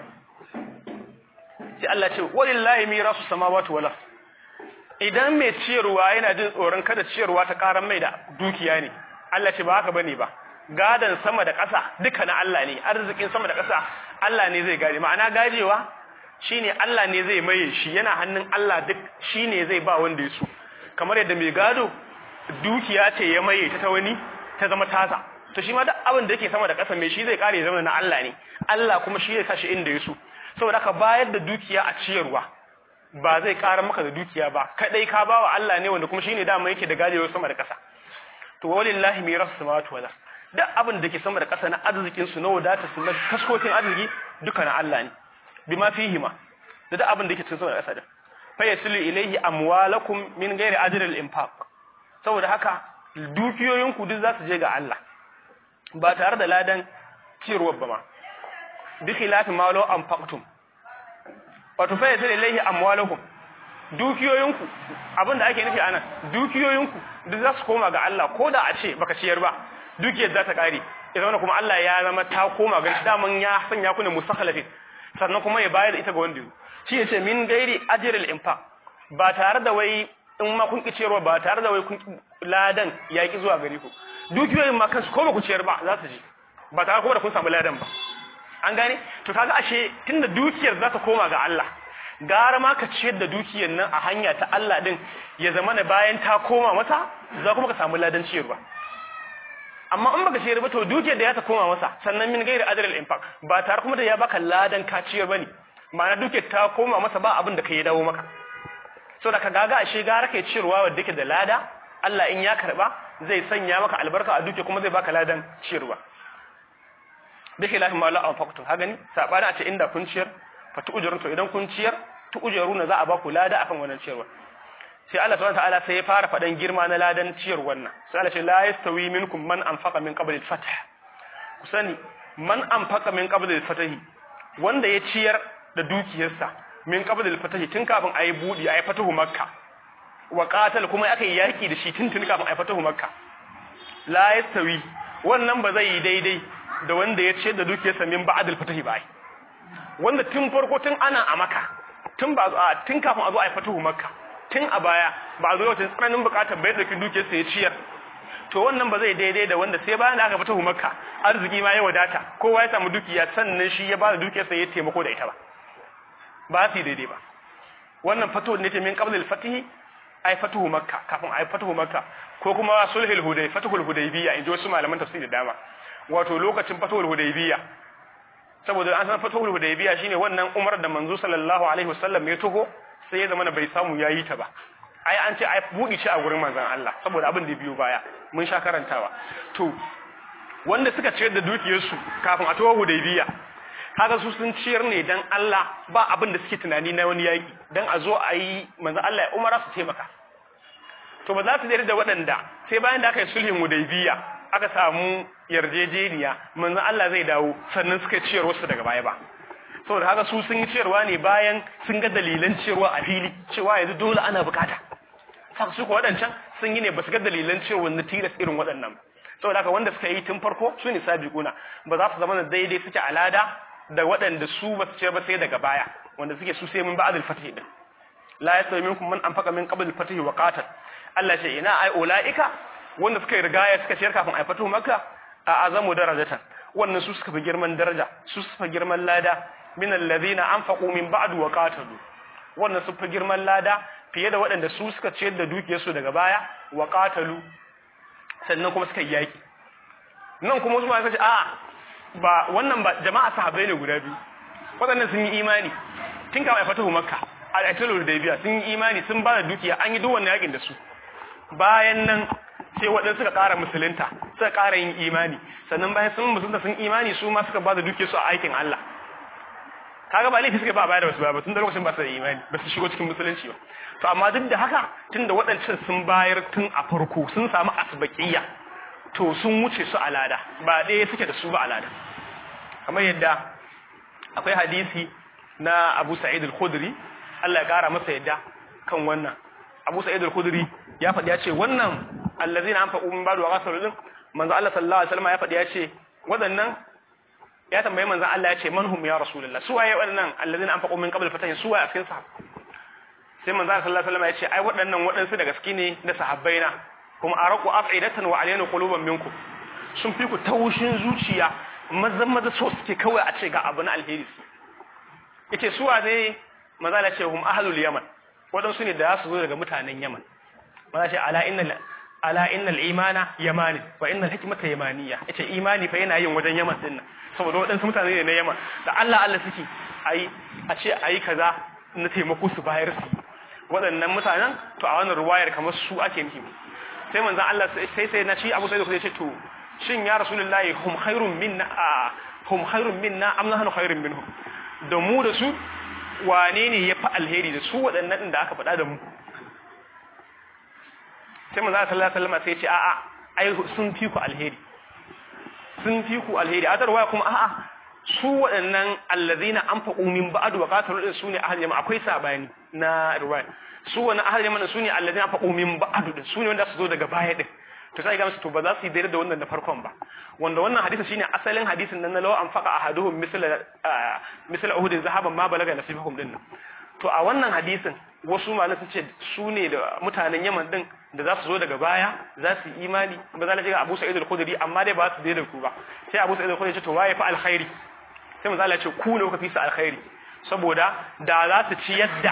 Speaker 1: sai Allah ce walillahi mirasu samawati wal ard idan mai ciyarwa yana jin tsoron kada ciyarwa ta karan mai da dukiya ne Allah ce ba haka bane ba gadan sama da ƙasa duka na Allah ne arzikin sama da ƙasa Allah ne zai gade ma'ana gajewa shine Allah ne zai maye shi yana hannun Allah duk shine zai ba wanda ya so kamar yadda mai gado dukiya ce ya maye ta ta wani ta zama tasa to shi ma duk abin da yake sama da ƙasa mai shi zai kare zama na Allah ne Allah kuma shi zai sa shi inda ya so saboda ka bayar da dukiya a ciyarwa ba zai ƙara maka da dukiya ba kadai ka bawa Allah ne wanda kuma shine dama yake da gajewar sama da ƙasa to walillahi mirasu samawati wal duk abin da ke sama da ƙasa na arzikin su na wadata su na kaskokin arziki duka na Allah ne bima fihima da duk abin da ke cikin sama da ƙasa da fa yasilu ilayhi amwalakum min ghairi ajril infaq saboda haka dukiyoyinku duk za su je ga Allah ba tare da ladan ciyarwar ba ma bi khilafi ma law anfaqtum wato fa yasilu ilayhi amwalakum dukiyoyinku abinda ake nufi anan dukiyoyinku duk za su koma ga Allah ko da a ce baka ciyar ba dukiyar za ta kare idan kuma Allah ya zama ta koma ga shi daman ya sanya ku ne musakhalafin sannan kuma ya bayar da ita ga wanda shi yace min gairi ajril infaq ba tare da wai in ma kun ciyarwa ba tare da wai kun ladan ya ki zuwa gare ku dukiyoyin ma kansu ko ba ku ciyar ba za su ji ba tare kuma da kun samu ladan ba an gane to kaga ashe tunda dukiyar za ta koma ga Allah gara ma ka ciyar da dukiyar nan a hanya ta Allah din ya zama na bayan ta koma masa za kuma ka samu ladan ciyarwa amma in baka ciyar ba to dukiyar da ya ta koma masa sannan min gairi ajral infaq ba tare kuma da ya baka ladan ka ciyar bane ma'ana dukiyar ta koma masa ba abin da kai dawo maka so da ka gaga ashe gara kai ciyarwa wanda yake da lada Allah in ya karba zai sanya maka albarka a dukiyar kuma zai baka ladan ciyarwa bi khilafi ma la anfaqtum ha gani sabana a ce inda kun ciyar fa tu'jarun to idan kun ciyar tu'jaruna za a baku lada akan wannan ciyarwa sai Allah subhanahu wataala sai ya fara fadan girma na ladan ciyar wannan sai Allah ce la yastawi minkum man anfaqa min qabl al-fath ku sani man anfaqa min qabl al-fath wanda ya ciyar da dukiyarsa min qabl al-fath tun kafin ayi budi ayi fatahu makka wa qatal kuma aka yi yaki da shi tun tun kafin ayi fatahu makka la yastawi wannan ba zai yi daidai da wanda ya ciyar da dukiyarsa min ba'd al-fath ba wanda tun farko tun ana a makka tun ba tun kafin a zo ayi fatahu makka tun a baya ba a zo wata tsananin bukatar bai dauki dukiyarsa ya ciyar to wannan ba zai daidai da wanda sai bayan da aka fita makka arziki ma ya wadata kowa ya samu dukiya sannan shi ya ba da dukiyarsa ya taimako da ita ba ba su daidai ba wannan fato ne ta min qabla al-fatih ay fatuhu makka kafin ay fatuhu makka ko kuma sulhul hudaybiya fatuhul hudaybiya inji wasu malaman tafsiri da dama wato lokacin fatuhul hudaybiya saboda an san fatuhul hudaybiya shine wannan umar da manzo sallallahu alaihi wasallam ya taho sai ya zama bai samu yayi ta ba ai an ce ai budi shi a gurin manzon Allah saboda abin da biyo baya mun sha karantawa to wanda suka ciyar da dukiyarsu kafin a taho hudaybiya kaga su sun ciyar ne dan Allah ba abin da suke tunani na wani yaki dan a zo a yi manzon Allah ya umara su taimaka to ba za su yarda da waɗanda sai bayan da aka yi sulhin hudaybiya aka samu yarjejeniya manzon Allah zai dawo sannan suka ciyar wasu daga baya ba saboda haka su sun yi ciyarwa ne bayan sun ga dalilan ciyarwa a fili cewa yanzu dole ana bukata saka su ko waɗancan sun yi ne ba su ga dalilan ciyarwa na tilas irin waɗannan saboda haka wanda suka yi tun farko su ne sabiquna ba za su zama daidai suke alada da waɗanda su ba su ciyar ba sai daga baya wanda suke su sai mun ba'adul fatih din la yasawi minkum man anfaqa min qabl al-fath wa qatal Allah ce ina ai ulaika wanda suka rigaya suka ciyar kafin ai fatu makka a azamu darajatan wannan su suka fi girman daraja su suka fi girman lada min alladhina anfaqu min ba'du wa qatalu wannan su fi girman lada fiye da waɗanda su suka ciyar da dukiyarsu daga baya wa qatalu sannan kuma suka yaki nan kuma su ma suka ce a ba wannan ba jama'a sahabbai ne guda biyu waɗannan sun yi imani tun kafin ai fatu makka a aitul hudaybiya sun yi imani sun ba da dukiya an yi duk wannan yakin da su bayan nan sai waɗansu suka ƙara musulunta suka ƙara yin imani sannan bayan sun musulunta sun imani su ma suka ba da duke su a aikin Allah kaga ba laifi suka ba baya da wasu ba tun da lokacin ba su da imani ba su shigo cikin musulunci ba to amma duk da haka tun da waɗancan sun bayar tun a farko sun samu asbaƙiyya to sun wuce su a lada ba ɗaya suke da su ba a lada kamar yadda akwai hadisi na Abu Sa'id al-Khudri Allah ya ƙara masa yadda kan wannan Abu Sa'id al-Khudri ya faɗi ya ce wannan allazina anfaqu min ba'du wa ghasalu din manzo Allah sallallahu alaihi wasallam ya faɗi ya ce waɗannan ya tambaye manzo Allah ya ce man hum ya rasulullah su waye waɗannan allazina anfaqu min qabl fatahin su waye a cikin sahab sai manzo Allah sallallahu alaihi wasallam ya ce ai waɗannan waɗansu da gaske ne na sahabbaina kuma araqu af'idatan wa alayna quluban minkum sun fi ku taushin zuciya mazan maza so suke kawai a ce ga abu na alheri su yace su wane manzo Allah ya ce hum ahlul yaman waɗansu ne da su zo daga mutanen yaman mana ce ala innal ala innal imana yamani wa innal hikmata yamaniya yace imani fa yana yin wajen yaman din nan saboda waɗansu mutane ne na yaman da Allah Allah suke ayi a ce ayi kaza na taimako su bayar su waɗannan mutanen to a wannan ruwayar kamar su ake nufi sai manzo Allah sai sai na shi Abu Sa'id ya ce to shin ya rasulullahi hum khairun minna hum khairun minna am nahnu khairun minhum da mu da su wane ne ya fi alheri da su waɗannan ɗin da aka faɗa da mu sai maza a sallallahu alaihi sai ce a'a ai sun fi ku alheri sun fi ku alheri a tarwaya kuma a'a su waɗannan allazina an faƙo min ba'adu wa qatalu din su ne ahal jama'a akwai sabani na riwaya su wani ahal jama'a su ne allazina an faƙo min ba'adu din su ne wanda su zo daga baya din to sai ga musu to ba za su yi daidai da wannan da farkon ba wanda wannan hadisi shine asalin hadisin nan na law an faqa ahaduhum misla misla uhud zahaban ma balaga nasibahum din to a wannan hadisin wasu malamai sun ce su ne da mutanen Yaman din da za su zo daga baya za su yi imani ba za ga Abu Sa'id al-Khudri amma dai ba su daidai ku ba sai Abu Sa'id al-Khudri ya ce to waye fa alkhairi sai manzo Allah ya ce ku ne kuka fi su alkhairi saboda da za su ci yadda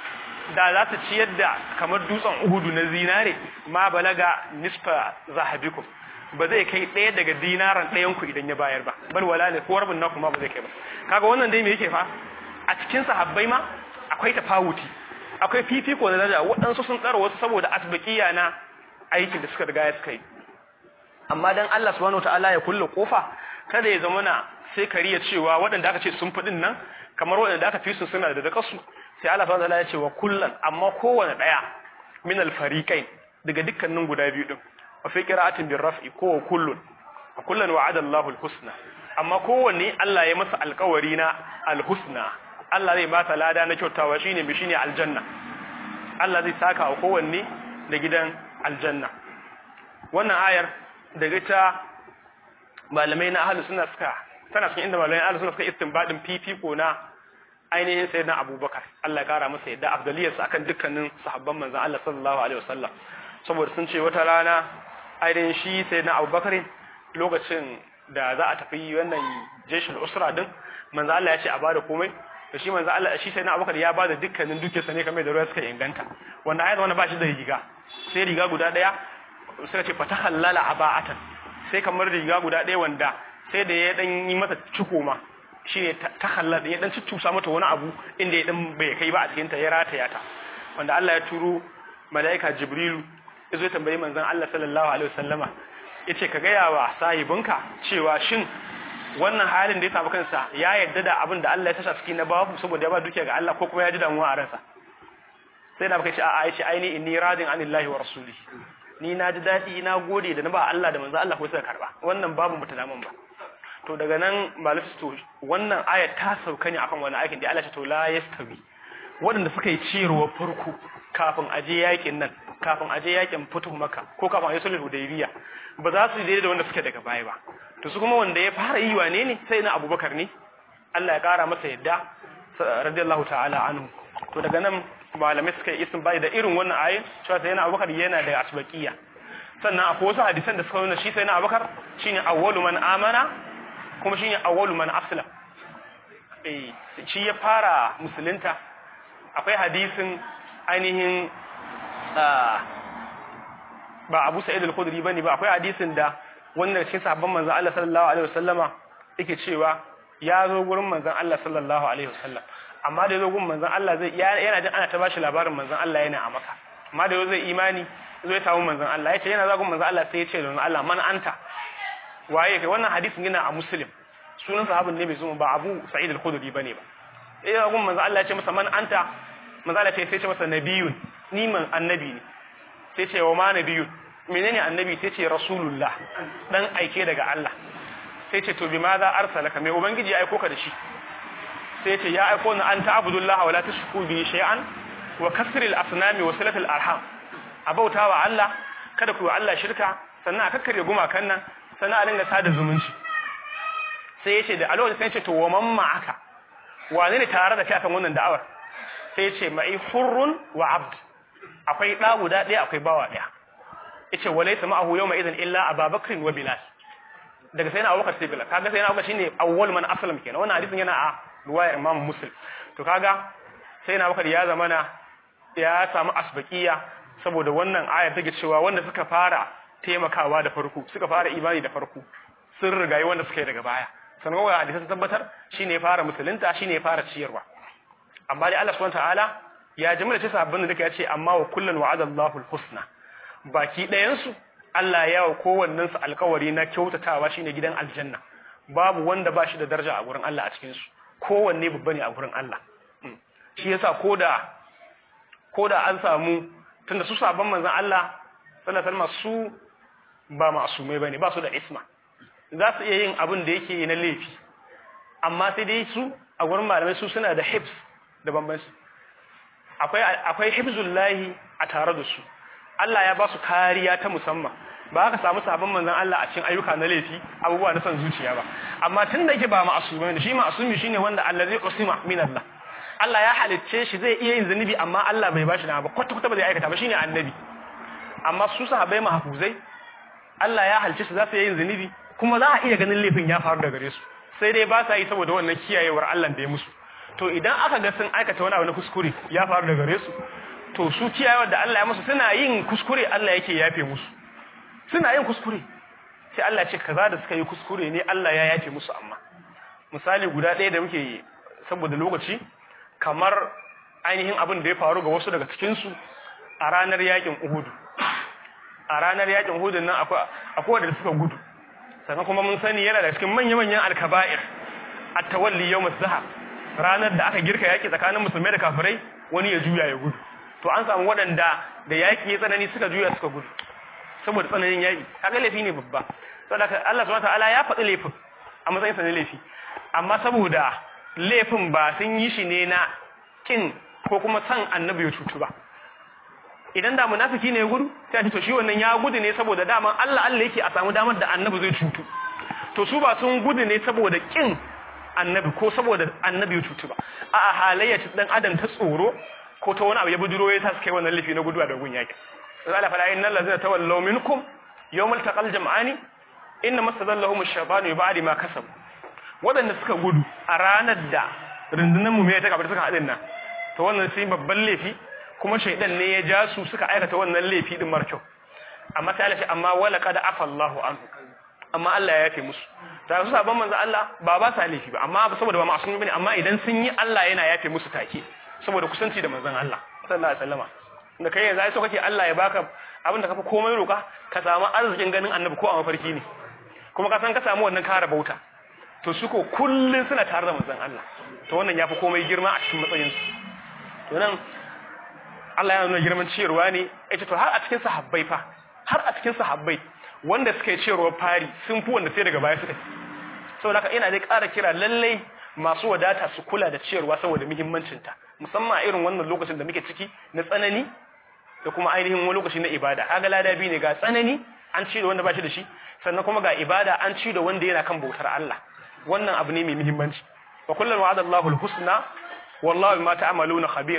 Speaker 1: da za ta ciyar da kamar dutsen uhudu na zinare ma balaga nisfa zahabikum ba zai kai ɗaya daga dinaran ɗayan ku idan ya bayar ba bal wala ne ko rabin naku ma ba zai kai ba kaga wannan dai me yake fa a cikin sahabbai ma akwai tafawuti akwai fifiko da daraja waɗansu sun tsara wasu saboda asbaqiya na aikin da suka riga ya suka yi amma dan Allah subhanahu wataala ya kulle kofa kada ya zama na sai kariya cewa waɗanda aka ce sun fadin nan kamar waɗanda aka fi su suna da dakasu sai Allah subhanahu wataala ya ce wa kullan amma kowanne daya min al-fariqain daga dukkanin guda biyu din wa fi qira'atin bir raf'i ko wa kullun wa kullan wa'ada Allahu al-husna amma kowanne Allah ya masa alƙawari na al-husna Allah zai ba ta lada na kyautawa shine bi shine aljanna Allah zai saka wa kowanne da gidan aljanna wannan ayar daga ta malamai na ahlus sunna suka tana cikin inda malamai ahlus sunna suka istinbadin fifiko na ainihin sayyidina Abubakar Allah ya kara masa yadda afdaliyarsa akan dukkanin sahabban manzon Allah sallallahu alaihi wasallam saboda sun ce wata rana ainihin shi sayyidina Abubakar lokacin da za a tafi wannan jeshul usra din manzon Allah ya ce a bada komai to shi manzon Allah shi sayyidina Abubakar ya bada dukkanin dukiyarsa ne kamar da ruwa suka inganta wanda ayat wannan ba shi da riga sai riga guda daya suka ce fatahallala aba'atan sai kamar riga guda daya wanda sai da ya dan yi mata ciko ma shi ne ta hallar ya dan cuccusa mata wani abu inda ya dan bai kai ba a cikin ta ya rataya ta wanda Allah ya turo malaika Jibrilu ya zo ya tambayi manzon Allah sallallahu alaihi wasallama yace ka gaya wa sahibinka cewa shin wannan halin da ya samu kansa ya yarda da abin da Allah ya tasha cikin na babu saboda ya ba dukiya ga Allah ko kuma ya ji damuwa a ransa sai da baka ce a'a yace aini inni radin anillahi wa rasulihi ni na ji daɗi na gode da na ba Allah da manzon Allah ko suka karba wannan babu mutadaman ba to daga nan malafis to wannan ayat ta sauka ne akan wani aikin da Allah ce to la yastawi waɗanda suka yi ciyarwa farko kafin aje yakin nan kafin aje yakin fito maka ko kafin aje sulhu hudaybiya ba za su daidai da wanda suke daga baya ba to su kuma wanda ya fara yi wane ne sai na abubakar ne Allah ya kara masa yadda radiyallahu ta'ala anhu to daga nan malamai suka yi isin bai da irin wannan ayin cewa sai yana abubakar yana da asbaqiya sannan akwai wasu hadisan da suka nuna shi sai na abubakar shine awwalu man amana kuma shine awwalu man aslam eh shi ya fara musulunta akwai hadisin ainihin ba Abu Sa'id al-Khudri bane ba akwai hadisin da wannan cikin sahabban manzon Allah sallallahu alaihi wasallama yake cewa ya zo gurin manzon Allah sallallahu alaihi wasallam amma da zo gurin manzon Allah zai yana jin ana ta bashi labarin manzon Allah yana a maka amma da zai imani zo ya samu manzon Allah yace yana zagun manzon Allah sai ya ce da Allah man anta waye kai wannan hadisin yana a muslim sunan sahabin ne bai zo ba Abu Sa'id al-Khudri bane ba eh zagun manzon Allah ya ce masa man anta manzon Allah sai ya ce masa nabiyun ni man annabi ne sai ce wa ma nabiyun menene annabi sai ce rasulullah dan aike daga Allah sai ce to bima za arsalaka mai ubangiji ya aiko ka da shi sai ce ya aiko ni an ta'budullaha wa la tushriku bi shay'an wa kasril asnami wa silatul arham abautawa Allah kada ku yi Allah shirka sannan a kakkare gumakan nan sannan a dinga sada zumunci sai ya ce da alawar sai ya ce to wa man ma'aka wane ne tare da kai akan wannan da'awar sai ya ce ma'i hurrun wa abd akwai ɗa guda ɗaya akwai bawa ɗaya yace walaysa ma'ahu yawma idan illa ababakr wa bilal daga sai na abubakar sai bilal kaga sai na abubakar shine awwal man aslam kenan wannan hadisin yana a riwayar imam muslim to kaga sai na abubakar ya zamana ya samu asbaqiya saboda wannan ayar take cewa wanda suka fara taimakawa da farko suka fara imani da farko sun rigayi wanda suka yi daga baya sannan wannan hadisi sun tabbatar shine ya fara musulunta shine ya fara ciyarwa amma dai Allah subhanahu wataala ya jimla ce sabbin da ya ce amma wa kullun wa'adallahu al-husna baki ɗayansu Allah ya wa kowannensu alkawari na kyautatawa shine gidan aljanna babu wanda ba shi da daraja a gurin Allah a cikinsu kowanne babba ne a gurin Allah shi yasa koda koda an samu tunda su sabon manzon Allah sallallahu alaihi wasallam su ba masumai bane ba su da isma za su iya yin abin da yake na laifi amma sai dai su a gurin malamai su suna da hibs da bambanci akwai akwai hibzullahi a tare da su Allah ya ba su kariya ta musamman ba ka samu sabon manzon Allah a cikin ayyuka na laifi abubuwa na son zuciya ba amma tun da yake ba ma'asumi ne shi ma'asumi shine wanda allazi usima min Allah Allah ya halicce shi zai iya yin zunubi amma Allah bai bashi na ba kwata kwata ba zai aikata ba shine annabi amma su sahabbai mahfuzai Allah ya halicce su za su yin zunubi kuma za a iya ganin laifin ya faru da gare su sai dai ba sa yi saboda wannan kiyayewar Allah da ya musu to idan aka ga sun aikata wani abu na kuskure ya faru da gare su to su kiyayewar da Allah ya musu suna yin kuskure Allah yake yafe musu suna yin kuskure sai Allah ce kaza da suka yi kuskure ne Allah ya yafe musu amma misali guda ɗaya da muke saboda lokaci kamar ainihin abin da ya faru ga wasu daga cikin su a ranar yakin Uhud a ranar yakin Uhud nan akwai akwai wanda suka gudu sannan kuma mun sani yana da cikin manya-manyan alkaba'ir at-tawalli yawm az-zahab ranar da aka girka yaki tsakanin musulmai da kafirai wani ya juya ya gudu to an samu waɗanda da yaki ya tsanani suka juya suka gudu saboda tsananin yaki kaga laifi ne babba saboda Allah subhanahu wataala ya faɗi laifin a matsayin sa ne laifi amma saboda laifin ba sun yi shi ne na kin ko kuma san annabi ya cutu ba idan da munafiki ne ya gudu sai a ce to shi wannan ya gudu ne saboda daman Allah Allah yake a samu damar da annabi zai cutu to su ba sun gudu ne saboda kin annabi ko saboda annabi ya cutu ba a halayya ta dan adam ta tsoro ko ta wani abu ya bujuro ya sa su kai wannan laifi na guduwa da gun yaki Allah fa innal ladzina tawallaw minkum yawmal taqal jam'ani inna mastadallahum ash-shaytanu bi ba'di ma kasabu wadanda suka gudu a ranar da rundunar mu mai ta kabar suka hadin nan to wannan sai babban laifi kuma shaydan ne ya ja su suka aikata wannan laifi din markyau amma sai Allah amma wala qad afa Allahu anhu amma Allah ya yafe musu da su sabon manzo Allah ba ba sa laifi ba amma saboda ba ma'asumi bane amma idan sun yi Allah yana yafe musu take saboda kusanci da manzon Allah sallallahu alaihi wasallama da kai yanzu ai so kake Allah ya baka abin da kafa komai roka ka samu arzikin ganin annabi ko a mafarki ne kuma ka san ka samu wannan kara bauta to su ko kullun suna tare da manzon Allah to wannan yafi komai girma a cikin matsayin su to nan Allah ya nuna girman ciyarwa ne yace to har a cikin sahabbai fa har a cikin sahabbai wanda suka yi ciyarwa fari sun fi wanda sai daga baya suka yi saboda haka ina dai ƙara kira lallai masu wadata su kula da ciyarwa saboda muhimmancinta musamman a irin wannan lokacin da muke ciki na tsanani da kuma ainihin wani lokaci na ibada kaga lada biyu ne ga tsanani an ci da wanda ba shi da shi sannan kuma ga ibada an ci da wanda yana kan bautar Allah wannan abu ne mai muhimmanci wa kullum wa'ada Allahu al-husna wallahu bima ta'maluna khabir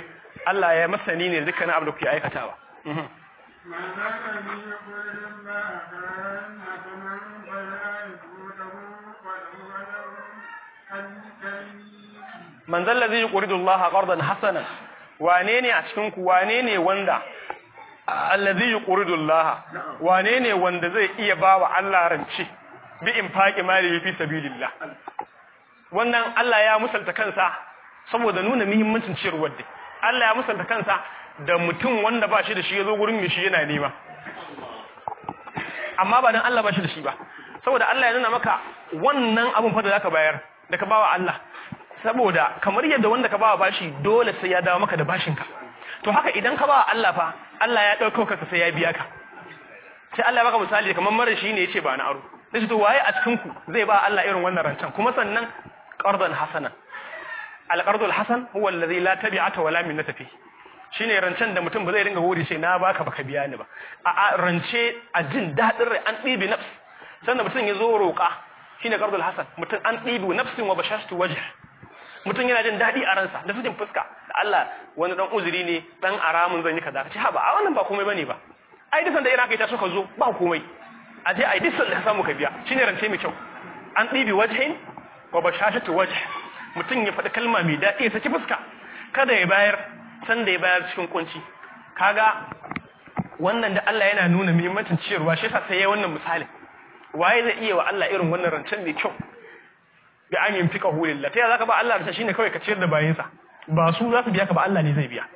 Speaker 1: Allah ya masani ne dukkanin abin da kuke aikatawa
Speaker 2: ما كان من يقول الله كان حسنا فلا يفوته وله أجر كريم
Speaker 1: man zalla zai yuridu Allah qardan hasanan wane ne a cikin ku wane ne wanda allazi yuridu Allah wane ne wanda zai iya bawa Allah rance bi infaqi mali fi sabilillah wannan Allah ya musalta kansa saboda nuna muhimmancin ciyarwar da Allah ya musalta kansa da mutum wanda ba shi da shi yazo gurin mishi yana nema amma ba dan Allah ba shi da shi ba saboda Allah ya nuna maka wannan abun fa da zaka bayar da ka bawa Allah saboda kamar yadda wanda ka bawa bashi dole sai ya dawo maka da bashinka to haka idan ka bawa Allah fa Allah ya dauko ka sai ya biya ka sai Allah ya baka misali kamar mara shi ne yace ba na aro sai to waye a cikin ku zai ba Allah irin wannan rancen kuma sannan qardan hasanan al-qardul hasan huwa alladhi la tabi'ata wala minnata fi shine rancen da mutum ba zai dinga hori sai na baka baka biya ni ba a rance a jin dadin rai an ɗibi nafs sannan mutum ya zo roƙa shine qardul hasan mutum an ɗibi nafsin wa bashashtu wajh mutum yana jin daɗi a ransa da fitin fuska da Allah wani dan uzuri ne dan aramun zan yi kaza ce ha ba a wannan ba komai bane ba ai dukan da irin kai ta suka zo ba komai a je ai dukan da ka samu ka biya shine rance mai kyau an ɗibi wajhin wa bashashatu wajh mutum ya faɗi kalma mai daɗi ya saki fuska kada ya bayar san da ya bayar cikin kunci kaga wannan da Allah yana nuna muhimmancin ciyarwa shi yasa sai yayi wannan misalin waye zai iya wa Allah irin wannan rancen mai kyau bi an yin fika hulillah ta zaka ba Allah da shine kawai ka ciyar da bayinsa ba su za su biya ka ba Allah ne zai biya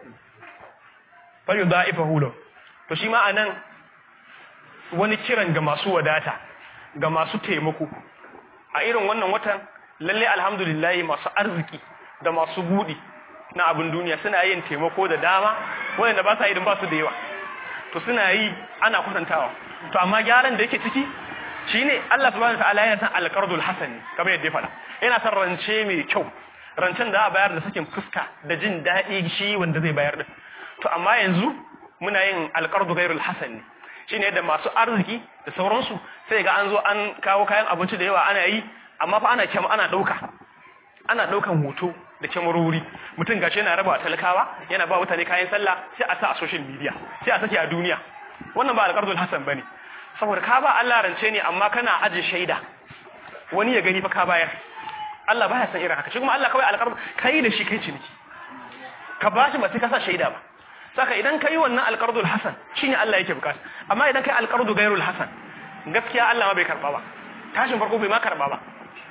Speaker 1: fa yudaifa hulo to shi ma anan wani kiran ga masu wadata ga masu taimako a irin wannan watan lalle alhamdulillah masu arziki da masu budi na abin duniya suna yin taimako da dama wanda ba sa idan ba su da yawa to suna yi ana kwatantawa to amma gyaran da yake ciki shine Allah subhanahu wataala yana san alqardul hasan kamar yadda ya faɗa yana san rance mai kyau rancen da a bayar da sakin fuska da jin daɗi shi wanda zai bayar din to amma yanzu muna yin alqardu ghairul hasan ne shine yadda masu arziki da sauransu sai ga an zo an kawo kayan abinci da yawa ana yi amma fa ana kyam ana dauka ana daukan hoto da kyamarori mutum gashi yana raba talakawa yana ba mutane kayan sallah sai a sa a social media sai a sake a duniya wannan ba alqardul hasan bane saboda ka ba Allah rance ne amma kana aje shaida wani ya gani fa ka bayar Allah baya san irin haka shi kuma Allah kawai alƙarb kai da shi kai ciniki ka bashi ba sai ka sa shaida ba saka idan kai wannan alqardul hasan shine Allah yake bukata amma idan kai alqardu gairul hasan gaskiya Allah ma bai karba ba tashin farko bai ma karba ba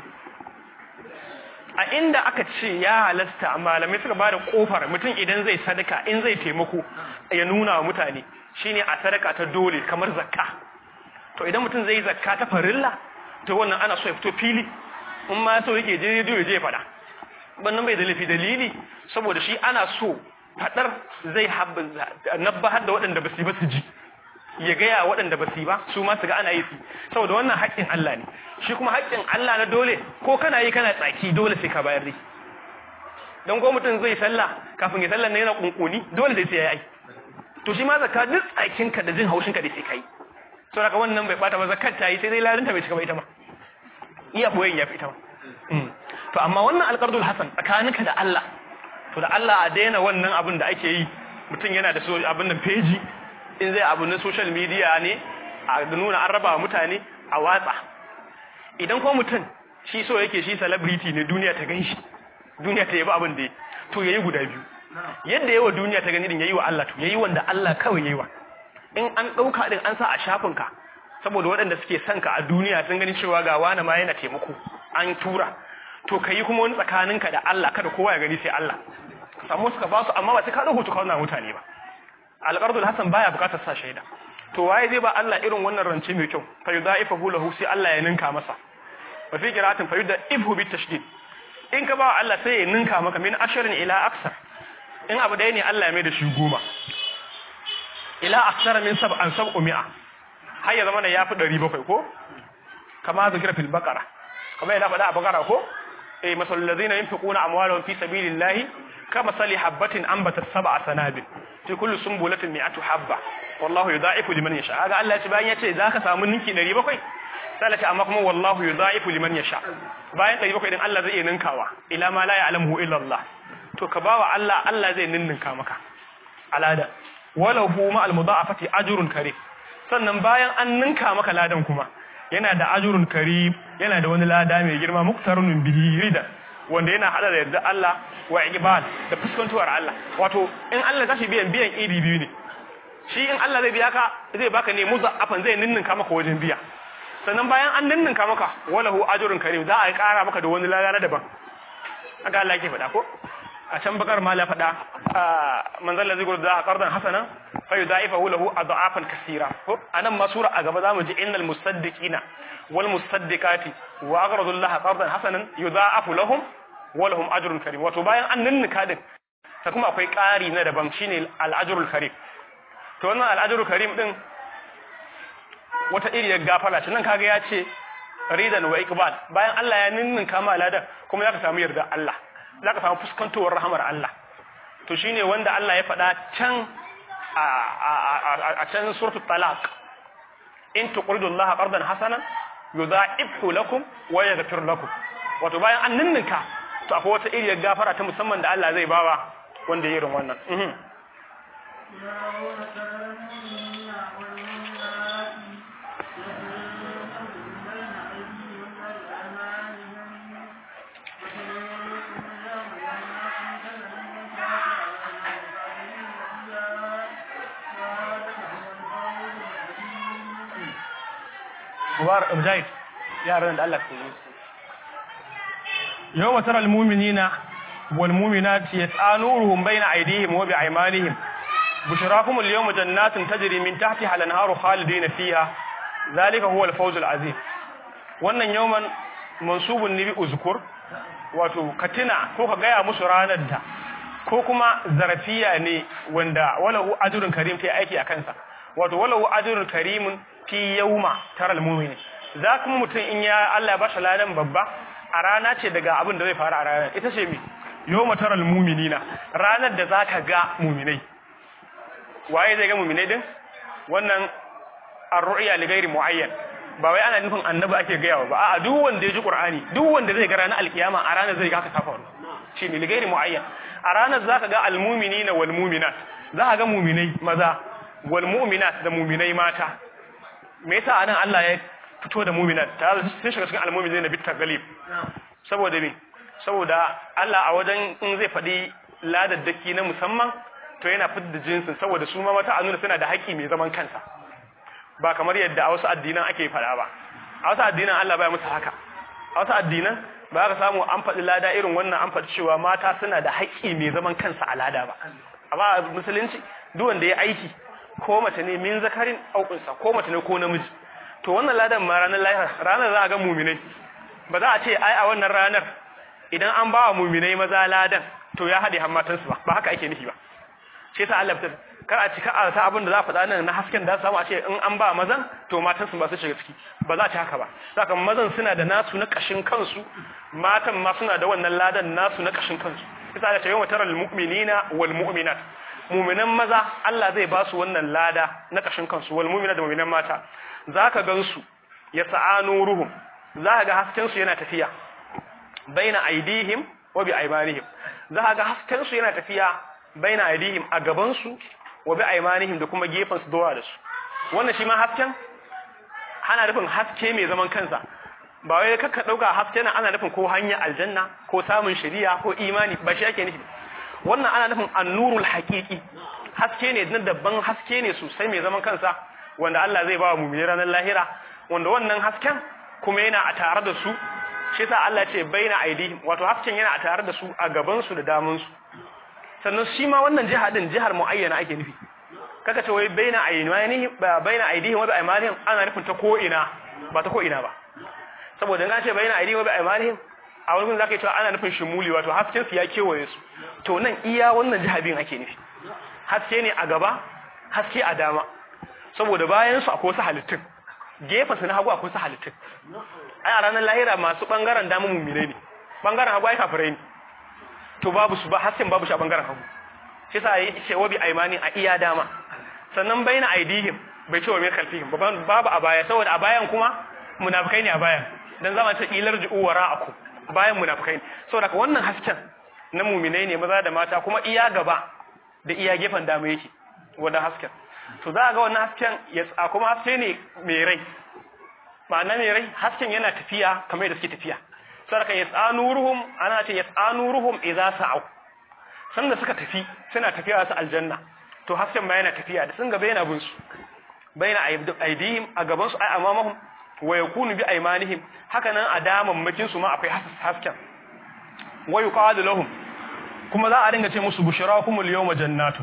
Speaker 1: a inda aka ce ya halasta malamai suka bada kofar mutum idan zai sadaka in zai taimako ya nuna wa mutane shine a sadaka ta dole kamar zakka to idan mutum zai zakka ta farilla to wannan ana so ya fito fili in ma so yake je rediyo ya je ya fada wannan bai da lafi dalili saboda shi ana so fadar zai nabbahar da waɗanda ba su yi ba su ji ya gaya waɗanda ba su yi ba su ma su ga ana yi su saboda wannan haƙƙin Allah ne shi kuma haƙƙin Allah na dole ko kana yi kana tsaki dole sai ka bayar dai don ko mutum zai sallah kafin ya sallah ne yana kunkuni dole sai sai ya yi to shi ma zakka duk tsakinka da jin haushinka da sai kai to daga wannan bai bata ba zakat ta yi sai dai larinta bai cika ba ita ma iya boyen ya fi ita ma to amma wannan alqardul hasan tsakaninka da Allah to da Allah a daina wannan abin da ake yi mutum yana da abin nan page in zai abu na social media ne a nuna an raba mutane a watsa idan ko mutum shi so yake shi celebrity ne duniya ta ganshi duniya ta yabi abin da ya to yayi guda biyu yadda yawa duniya ta gani din yayi wa Allah to yayi wanda Allah kawai yayi wa in an dauka din an sa a shafin ka saboda waɗanda suke son ka a duniya sun gani cewa ga wani ma yana taimako an tura to kai kuma wani tsakaninka da Allah kada kowa ya gani sai Allah samu suka ba su amma ba sai ka dauko to kauna mutane ba alqardul hasan baya bukatar sa shaida to waye zai ba Allah irin wannan rance mai kyau fa yudaifahu lahu sai Allah ya ninka masa wa fi qira'atin fa yudaifahu bit tashdid in ka ba Allah sai ya ninka maka min asharin ila aksar in abu dai ne Allah ya mai da shi goma ila aksar min sab'an sab'u mi'a har ya zama da yafi 700 ko kama zikra fil baqara kama yana faɗa a baqara ko eh masalul ladina yunfiquna amwalahum fi sabilillahi kama sali habatin ambatat sab'a sanabil fi kulli sumbulatin mi'atu habba wallahu yudha'ifu liman yasha kaga Allah ya ce bayan ya ce zaka samu ninki 700 sai ce amma kuma wallahu yudha'ifu liman yasha bayan 700 din Allah zai iya ninkawa ila ma la ya'lamuhu illa Allah to ka bawa Allah Allah zai ninninka maka alada wala hu ma al mudha'afati ajrun karim sannan bayan an ninka maka ladan kuma yana da ajrun karim yana da wani lada mai girma muktarun bihi rida wanda yana hada da yarda Allah wa iqbal da fuskantuwar Allah wato in Allah tashi biyan biyan iri biyu ne shi in Allah zai biya ka zai baka ne muza'afan zai ninninka maka wajen biya sannan bayan an ninninka maka walahu ajrun karim za a kara maka da wani lada na daban haka Allah yake faɗa ko a can bakar ma la faɗa manzal ladzi gurda qardan hasana fa yudaifahu lahu adafan kaseera ko anan ma sura a gaba zamu ji innal musaddiqina wal musaddiqati wa aqradu Allah qardan hasanan yudaifu lahum wa lahum ajrun karim wato bayan an ninninka din ta kuma akwai ƙari na daban shine al ajrul karim to wannan al ajrul karim din wata iriyar gafara ce nan kaga ya ce ridan wa iqbal bayan Allah ya ninninka ma ladan kuma zaka samu yarda Allah zaka samu fuskantowar rahamar Allah to shine wanda Allah ya faɗa can a can suratul talaq in tuqridu Allah qardan hasanan yudha'ibhu lakum wa yaghfir lakum wato bayan an ninninka to akwai wata iriyar gafara ta musamman da Allah zai bawa wanda ya irin wannan mubarak mujahid yaran da Allah ke yi yawma taral mu'minina wal mu'minati yas'aluruhum bayna aydihim wa bi'aymanihim bushrakum al yawma jannatin tajri min tahtiha al anharu khalidina fiha zalika huwa al fawz al azim wannan yawman mansubun ni bi uzkur wato katina ko ka gaya musu ranar da ko kuma zarafiya ne wanda walahu ajrun karim kai aiki a kansa wato walahu ajrun karimun fi yawma taral mu'min za kuma mutum in ya Allah ya bashi ladan babba a rana ce daga abin da zai faru a ranar ita ce mi yawma taral mu'minina ranar da zaka ga mu'minai waye zai ga mu'minai din wannan ar-ru'ya li ghairi muayyan ba wai ana nufin annabi ake gaya ba a'a duk wanda ya ji qur'ani duk wanda zai ga ranar alkiyama a ranar zai ga haka ta faru shi ne li ghairi muayyan a ranar zaka ga al-mu'minina wal mu'minat zaka ga mu'minai maza wal mu'minat da mu'minai mata me yasa anan Allah ya fito da mu'minat ta sun shiga cikin al-mu'minin na bitta galib saboda me saboda Allah a wajen in zai faɗi ladaddaki na musamman to yana fitar jinsin saboda su ma mata a nuna suna da haƙƙi mai zaman kansa ba kamar yadda a wasu addinan ake faɗa ba a wasu addinan Allah baya musu haka a wasu addinan ba ka samu an faɗi lada irin wannan an faɗi cewa mata suna da haƙƙi mai zaman kansa a lada ba amma a musulunci duk wanda ya aiki ko mace ne min zakarin aukunsa ko mace ne ko namiji to wannan ladan ma ranar lahira ranar za a ga muminai ba za a ce ai a wannan ranar idan an ba wa muminai maza ladan to ya haɗe hammatansu ba ba haka ake nufi ba shi yasa Allah fitar kar a cika a ta abin da za a faɗa nan na hasken da samu a ce in an ba mazan to matansu ba su shiga ciki ba za ta haka ba saka mazan suna da nasu na kashin kansu matan ma suna da wannan ladan nasu na kashin kansu yasa da tayyama taral mu'minina wal mu'minat mu'minan maza Allah zai ba su wannan lada na kashin kansu wal mu'minat da mu'minan mata zaka gansu ya sa'anu ruhum zaka ga hasken su yana tafiya baina aidihim wa bi aymanihim zaka ga hasken su yana tafiya baina aidihim a gaban su wa bi aymanihim da kuma gefen su dora da su wannan shi ma hasken ana nufin haske mai zaman kansa ba wai kakka dauka haske na ana nufin ko hanya aljanna ko samun shari'a ko imani ba shi ake nufi wannan ana nufin annurul haqiqi haske ne na dabban haske ne sosai mai zaman kansa wanda Allah zai ba wa mu'mini ranar lahira wanda wannan hasken kuma yana a tare da su shi yasa Allah ce baina aidihim wato hasken yana a tare da su a gaban su da damun su sannan shi ma wannan jiha din jihar muayyana ake nufi kaka ce wai baina aidihim baina aidihim wa bi aymanihim ana nufin ta ko ina ba ta ko ina ba saboda in an ce baina aidihim wa bi aymanihim a wani gun zaka yi cewa ana nufin shimuli wato hasken su ya kewaye su to nan iya wannan jiha biyun ake nufi haske ne a gaba haske a dama saboda bayan su akwai wasu halittun gefen su na hagu akwai wasu halittun ai a ranar lahira masu bangaren dama mummire ne bangaren hagu ai kafirai ne to babu su ba hasken babu shi a bangaren hagu shi sa yi ce wabi aimani a iya dama sannan baina aidihim bai ce wa min khalfihim babu a baya saboda a bayan kuma munafikai ne a bayan dan zama ta ilar ju'u wara'akum bayan munafikai ne saboda wannan hasken na muminai ne maza da mata kuma iya gaba da iya gefen dama yake wannan hasken to za a ga wannan hasken ya tsa kuma haske ne mai rai ma'ana mai rai hasken yana tafiya kamar yadda suke tafiya sarka ya tsanu ruhum ana ce ya tsanu ruhum idza sa'u sanda suka tafi suna tafiya su aljanna to hasken ma yana tafiya da sun gaba yana bin su baina aidihim a gaban su ai amamahum wa yakunu bi aymanihim haka nan a damammakin su ma akwai hasken wa yuqadu lahum kuma za a dinga ce musu bushrakumul yawma jannatu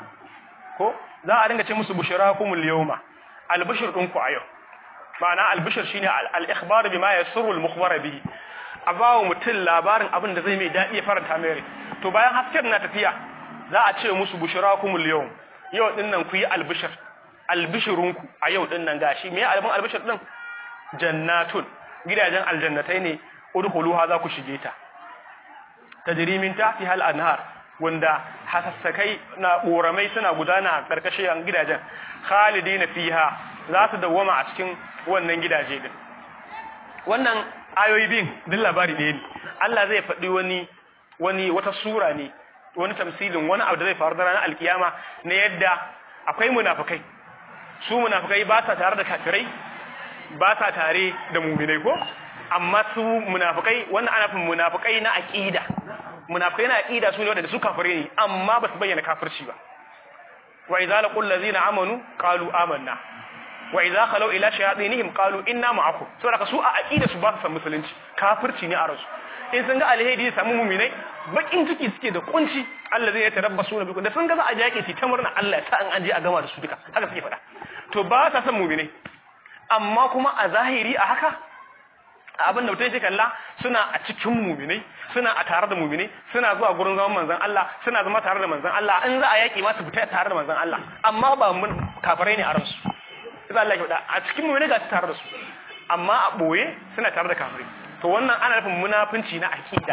Speaker 1: ko za a dinga ce musu bushrakumul yawma albishir ɗinku a yau ma'ana albishir shine al-ikhbar bima yasurru al-mukhbara bihi a bawo mutum labarin abin da zai mai daɗi ya faranta mai rai to bayan hasken na tafiya za a ce musu bushrakumul yawm yau din nan ku yi albishir albishirunku a yau din nan gashi me albin albishir din jannatun gidajen aljannatai ne udkhuluha za ku shige ta tajri min tahtiha al-anhar wanda hasassakai na ƙoramai suna gudana a ƙarƙashin gidajen khalidina fiha za su dawwama a cikin wannan gidaje din wannan ayoyi bin din labari ɗaya ne Allah zai faɗi wani wani wata sura ne wani tamsilin wani abu da zai faru da ranar alkiyama na yadda akwai munafikai su munafikai ba sa tare da kafirai ba sa tare da muminai ko amma su munafikai wannan ana fin munafikai na aqida munafikai na aqida su ne wanda su kafire ne amma ba su bayyana kafirci ba wa idza laqul ladzina amanu qalu amanna wa idza khalu ila shayatinihim qalu inna ma'akum saboda su a aqida su ba su san musulunci kafirci ne a rasu in sun ga alheri ya samu muminai bakin ciki suke da kunci Allah zai tarabbasu na biku da sun ga za a jake su ta murna Allah ya sa an an je a gama da su duka haka suke faɗa to ba sa san muminai amma kuma a zahiri a haka abin da mutum yake kalla suna a cikin muminai suna a tare da muminai suna zuwa gurin zaman manzon Allah suna zama tare da manzon Allah in za a yaki ma su fita tare da manzon Allah amma ba mun kafirai ne a ransu sai Allah ya faɗa a cikin muminai ga su tare da su amma a boye suna tare da kafirai to wannan ana nufin munafunci na aqida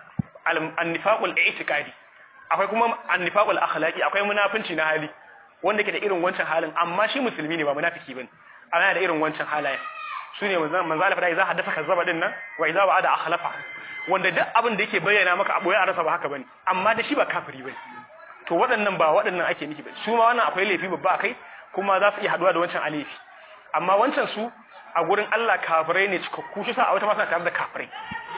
Speaker 1: an-nifaqul i'tiqadi akwai kuma an-nifaqul akhlaqi akwai munafunci na hali wanda ke da irin wancan halin amma shi musulmi ne ba munafiki bane ana da irin wancan halayen su ne manzo Allah fada idza haddasa kazzaba din nan wa idza wa'ada akhlafa wanda duk abin da yake bayyana maka a boye a rasa ba haka bane amma da shi ba kafiri bane to waɗannan ba waɗannan ake nufi ba su ma wannan akwai laifi babba akai kuma za su iya haduwa da wancan alifi amma wancan su a gurin Allah kafirai ne cikakku shi sa a wata ma suna tare da kafirai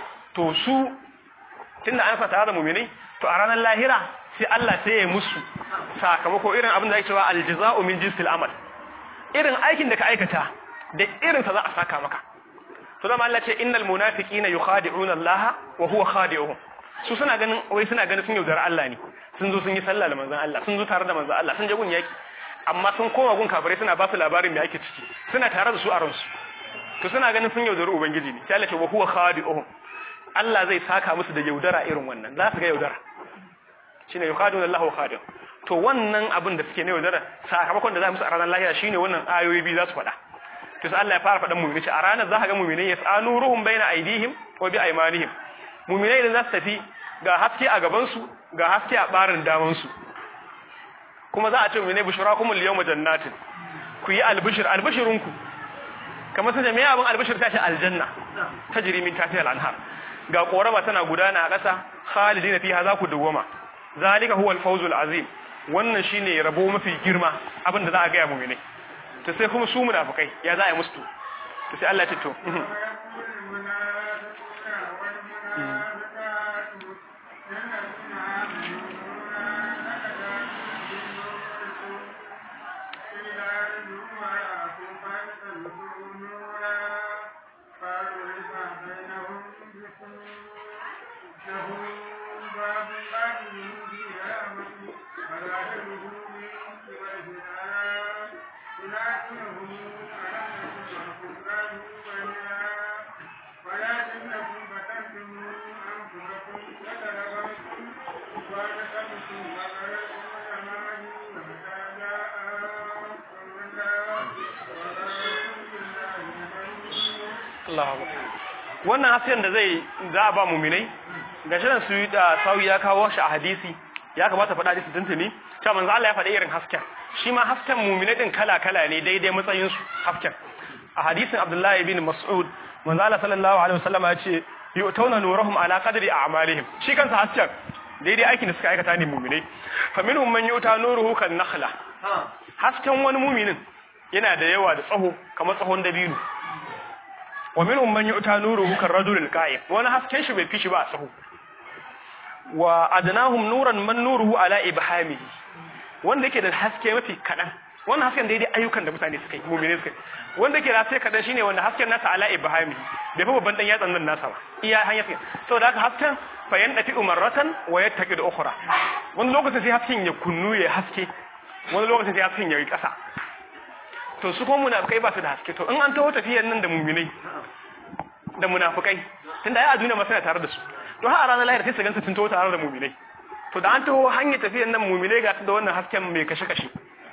Speaker 1: to su tunda an sa tare da mu'minai to a ranar lahira sai Allah sai ya musu sakamako irin abin da ake cewa aljaza'u min jinsil amal irin aikin da ka aikata da irin sa za a saka maka to da Allah ce innal munafiqina yukhadi'una Allah wa huwa khadi'uhum su suna ganin wai suna ganin sun yaudara Allah ne sun zo sun yi sallah da manzon Allah sun zo tare da manzon Allah sun je gun yaki amma sun koma gun kafirai suna ba su labarin me ake ciki suna tare da su a ransu to suna ganin sun yaudari ubangiji ne sai Allah ce wa huwa khadi'uhum Allah zai saka musu da yaudara irin wannan za su ga yaudara shine yukhadi'una Allah wa khadi'uhum to wannan abin da suke ne yaudara sakamakon da za musu a ranar lahira shine wannan ayoyi biyu za su faɗa to sai Allah ya fara faɗan mu'mini a ranar za ka ga mu'minai yas'anu ruhum baina aydihim wa bi aymanihim mu'minai idan za su tafi ga haske a gaban su ga haske a barin daman su kuma za a ce mu'minai bushrakumul yawma jannatin ku yi albishir albishirunku kamar sai jami'a abin albishir tashi aljanna tajri min tahtiha al-anhar ga korama tana gudana a ƙasa khalidina fiha za ku dawwama zalika huwa al-fawzul azim wannan shine rabo mafi girma abin da za a ga mu'minai to sai kuma su munafikai ya za a yi musu to to sai Allah ya ce to wannan hasken da zai za a ba muminai ga shirin su yi da sauyi ya kawo shi a hadisi ya kamata faɗa hadisi tuntuni cewa manzo Allah ya faɗi irin hasken shi ma hasken muminai din kala kala ne daidai matsayin su hasken a hadisin Abdullahi bin Mas'ud manzo Allah sallallahu alaihi wasallam ya ce yu'tawna nurahum ala qadri a'malihim shi kansa hasken daidai aikin da suka aikata ne mu'minai fa minhum man yuta nuruhu kan nakhla hasken wani mu'minin yana da yawa da tsaho kamar tsahon dabino wa minhum man yuta nuruhu kan rajulil qa'im wani hasken shi bai fi shi ba a tsaho wa adnahum nuran man nuruhu ala ibhamihi wanda yake da haske mafi kadan wannan hasken daidai ayyukan da mutane suka yi mu'mini suka yi wanda yake da haske kadan shine wanda hasken nasa ala ibhamihi bai fa babban dan yatsan nan nasa ba iya hanyar sai saboda haka hasken fa yandafi umarratan wa yattaqi da ukhra wani lokacin sai hasken ya kunnu ya haske wani lokacin sai hasken ya yi kasa to su kuma munafikai ba su da haske to in an taho tafiyar nan da mu'minai da munafikai tunda ai a duniya ma suna tare da su to har a ranar lahira sai su gansu sun taho tare da mu'minai to da an taho hanyar tafiyar nan mu'minai ga su da wannan hasken mai kashe kashe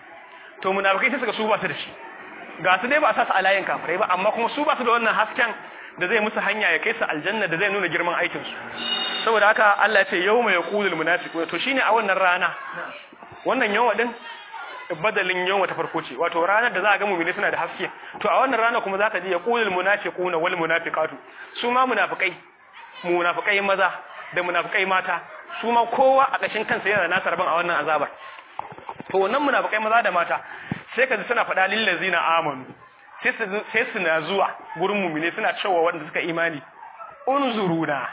Speaker 1: to munafikai sai suka su ba su da shi ga su dai ba a sa su a layin kafirai ba amma kuma su ba su da wannan hasken da zai musu hanya ya kai su aljanna da zai nuna girman aikin su saboda haka Allah ya ce yawma yaqulul munafiquna to shine a wannan rana wannan yawa din badalin yawa ta farko ce wato ranar da za a ga mu'mini suna da haske to a wannan rana kuma zaka ji yaqulul munafiquna wal munafiqatu su ma munafikai munafikai maza da munafikai mata su ma kowa a ƙashin kansa yana da nasa rabon a wannan azabar to wannan munafikai maza da mata sai ka ji suna faɗa lil ladzina amanu sai su sai su na zuwa gurin mu'mini suna cewa wanda suka imani unzuruna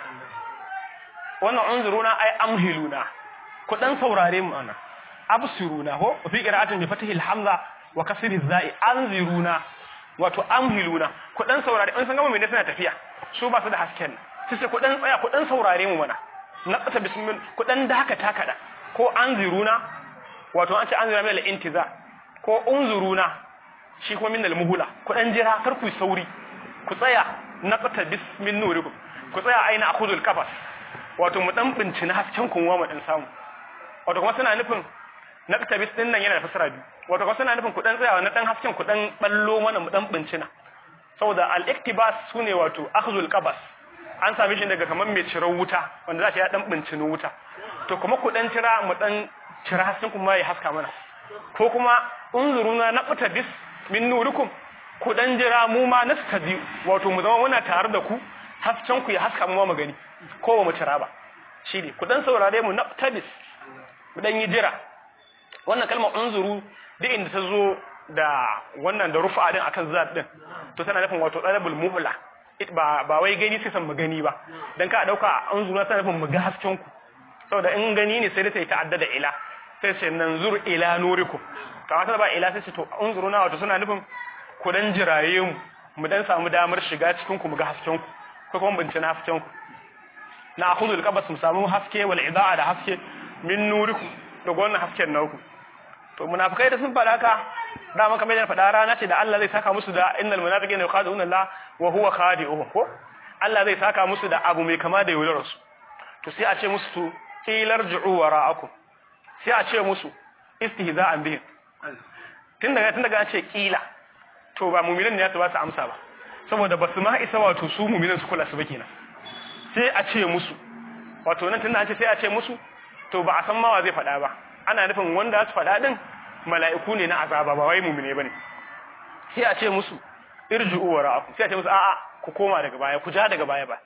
Speaker 1: wannan unzuruna ai amhiluna ku dan saurare mu ana absiruna ko fi qira'atin bi fatihil hamza wa kasri zai anziruna wato amhiluna ku dan saurare in san ga mu'mini suna tafiya su ba su da hasken sai sai ku dan tsaya ku dan saurare mu mana na tsata bismillah ku dan dakata kada ko anziruna wato an ce anziruna min al-intiza ko unzuruna shi kuma min al-muhula ku dan jira kar ku sauri ku tsaya na tsata bismin nurikum ku tsaya aina akhudul qafas wato mu dan bincina hasken kun wa mu dan samu wato kuma suna nufin na tsata bis din nan yana da fasara biyu wato kuma suna nufin ku dan tsaya na dan hasken ku dan ballo mana mu dan bincina saboda al-iktibas sune wato akhdhul qabas an same shi daga kaman mai cirar wuta wanda za shi ya dan bincino wuta to kuma ku dan cira mu dan cira hasken kuma ya haska mana ko kuma unzuruna na fita bis min nurukum ku dan jira mu ma nastadi wato mu zama muna tare da ku hasken ku ya haska mu ma magani ko ba mu cira ba shine ku dan saurare mu na tabis mu dan yi jira wannan kalmar unzuru duk inda ta zo da wannan da rufa din akan zat din to tana nufin wato talabul muhla ba ba wai gani sai san mu gani ba dan ka dauka unzuru tana nufin mu ga hasken ku saboda in gani ne sai da ta yi ta'adda da ila sai ce nan zur ila nurikum kamar ta ba ila sai ce to unzuru na wato suna nufin ku dan jiraye mu mu dan samu damar shiga cikin ku mu ga hasken ku ko kuma bincina hasken ku na akhudul qabas mu samu haske wal idaa da haske min nurikum daga wannan hasken naku to munafikai da sun faɗa haka dama kamar yadda faɗa rana ce da Allah zai saka musu da innal munafiqina yukhadi'una Allah wa huwa khadi'uhum ko Allah zai saka musu da abu mai kama da yaudarar su to sai a ce musu to ilarji'u wara'akum sai a ce musu istihza'an bihim tun daga tun daga an ce kila to ba mu'minan ne ya ba su amsa ba saboda basu ma isa wato su mu'minan su kula su ba kenan sai a ce musu wato nan tunda an ce sai a ce musu to ba a san ma wa zai faɗa ba ana nufin wanda su faɗa din mala'iku ne na azaba ba wai mu'mine bane sai a ce musu irji'u wara'akum sai a ce musu a'a ku koma daga baya ku ja daga baya ba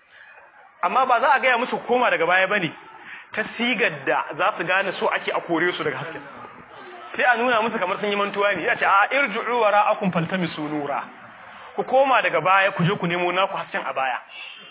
Speaker 1: amma ba za a gaya musu koma daga baya bane ta sigar da za su gane so ake a kore su daga hasken sai a nuna musu kamar sun yi mantuwa ne ya ce a irji'u wara'akum faltamisu nura ku koma daga baya ku je ku nemo naku hasken a baya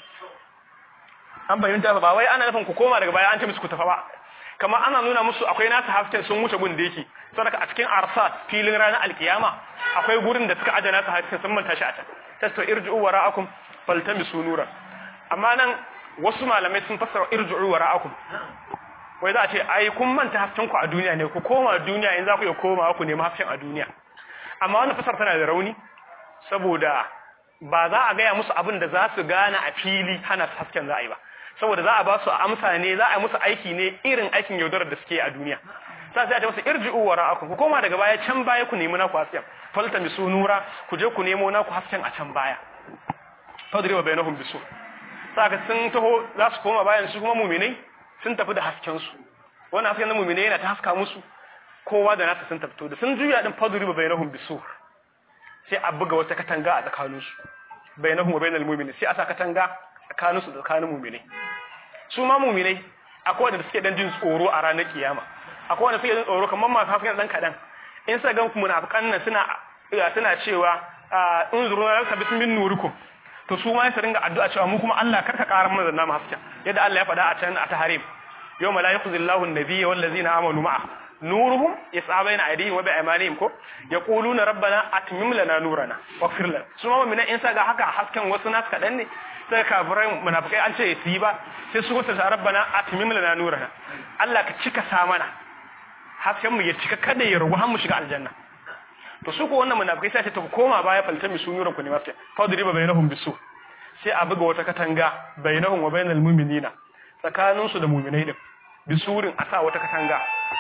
Speaker 1: an bayyanta ba wai ana nufin ku koma daga baya an ce musu ku tafa ba kamar ana nuna musu akwai nasu hasken sun wuce gun da yake saboda a cikin arsat filin ranar alkiyama akwai gurin da suka adana su hasken sun manta shi a can tasto irji'u wara'akum faltamisu nura amma nan wasu malamai sun fassara irji'u wara'akum wai za a ce ai kun manta hasken ku a duniya ne ku koma duniya in za ku iya koma ku nemi hasken a duniya amma wannan fasar tana da rauni saboda ba za a gaya musu abin da za su gane a fili hana su hasken za a yi ba saboda za a ba su amsa ne za a yi musu aiki ne irin aikin yaudarar da suke a duniya sa sai a ce musu irji'u wara'akum ku koma daga baya can baya ku nemi naku hasken falta misu nura ku je ku nemo naku hasken a can baya fadriba bainahum bisu saka sun taho za su koma bayan su kuma mu'minai sun tafi da hasken su wannan hasken na mu'minai yana ta haska musu kowa da nasa sun tafi da sun juya din fadriba bainahum bisu sai a buga wata katanga a tsakanin su bainahum wa bainal mu'minin sai a sa katanga tsakanin su da tsakanin mu'minai su ma mu'minai akwai wanda suke dan jin tsoro a ranar kiyama akwai wanda suke jin tsoro kamar masu hafiyan dan kadan in sa ga munafikan nan suna suna cewa in zuruna laka bismin nurikum to su ma su ringa addu'a cewa mu kuma Allah karka karar mana zanna mu haska yadda Allah ya faɗa a can a taharim yawma la yakhzillahu an-nabiyya wal ladzina amanu ma'a nuruhum yas'a bayna aydihim wa bi'aymanihim ko yaquluna rabbana atmim lana nurana waghfir lana su ma mu'mina in sa ga haka hasken wasu nas kadan ne sai kafirai munafikai an ce su yi ba sai su kusa rabbana atmim lana nurana Allah ka cika sa mana hasken mu ya cika kada ya rugu har mu shiga aljanna to su ko wannan munafikai sai ta koma baya faltami su nuran ku ne mafta fadriba bainahum bisu sai a buga wata katanga bainahum wa bainal mu'minina tsakanin su da mu'minai din bisurin a sa wata katanga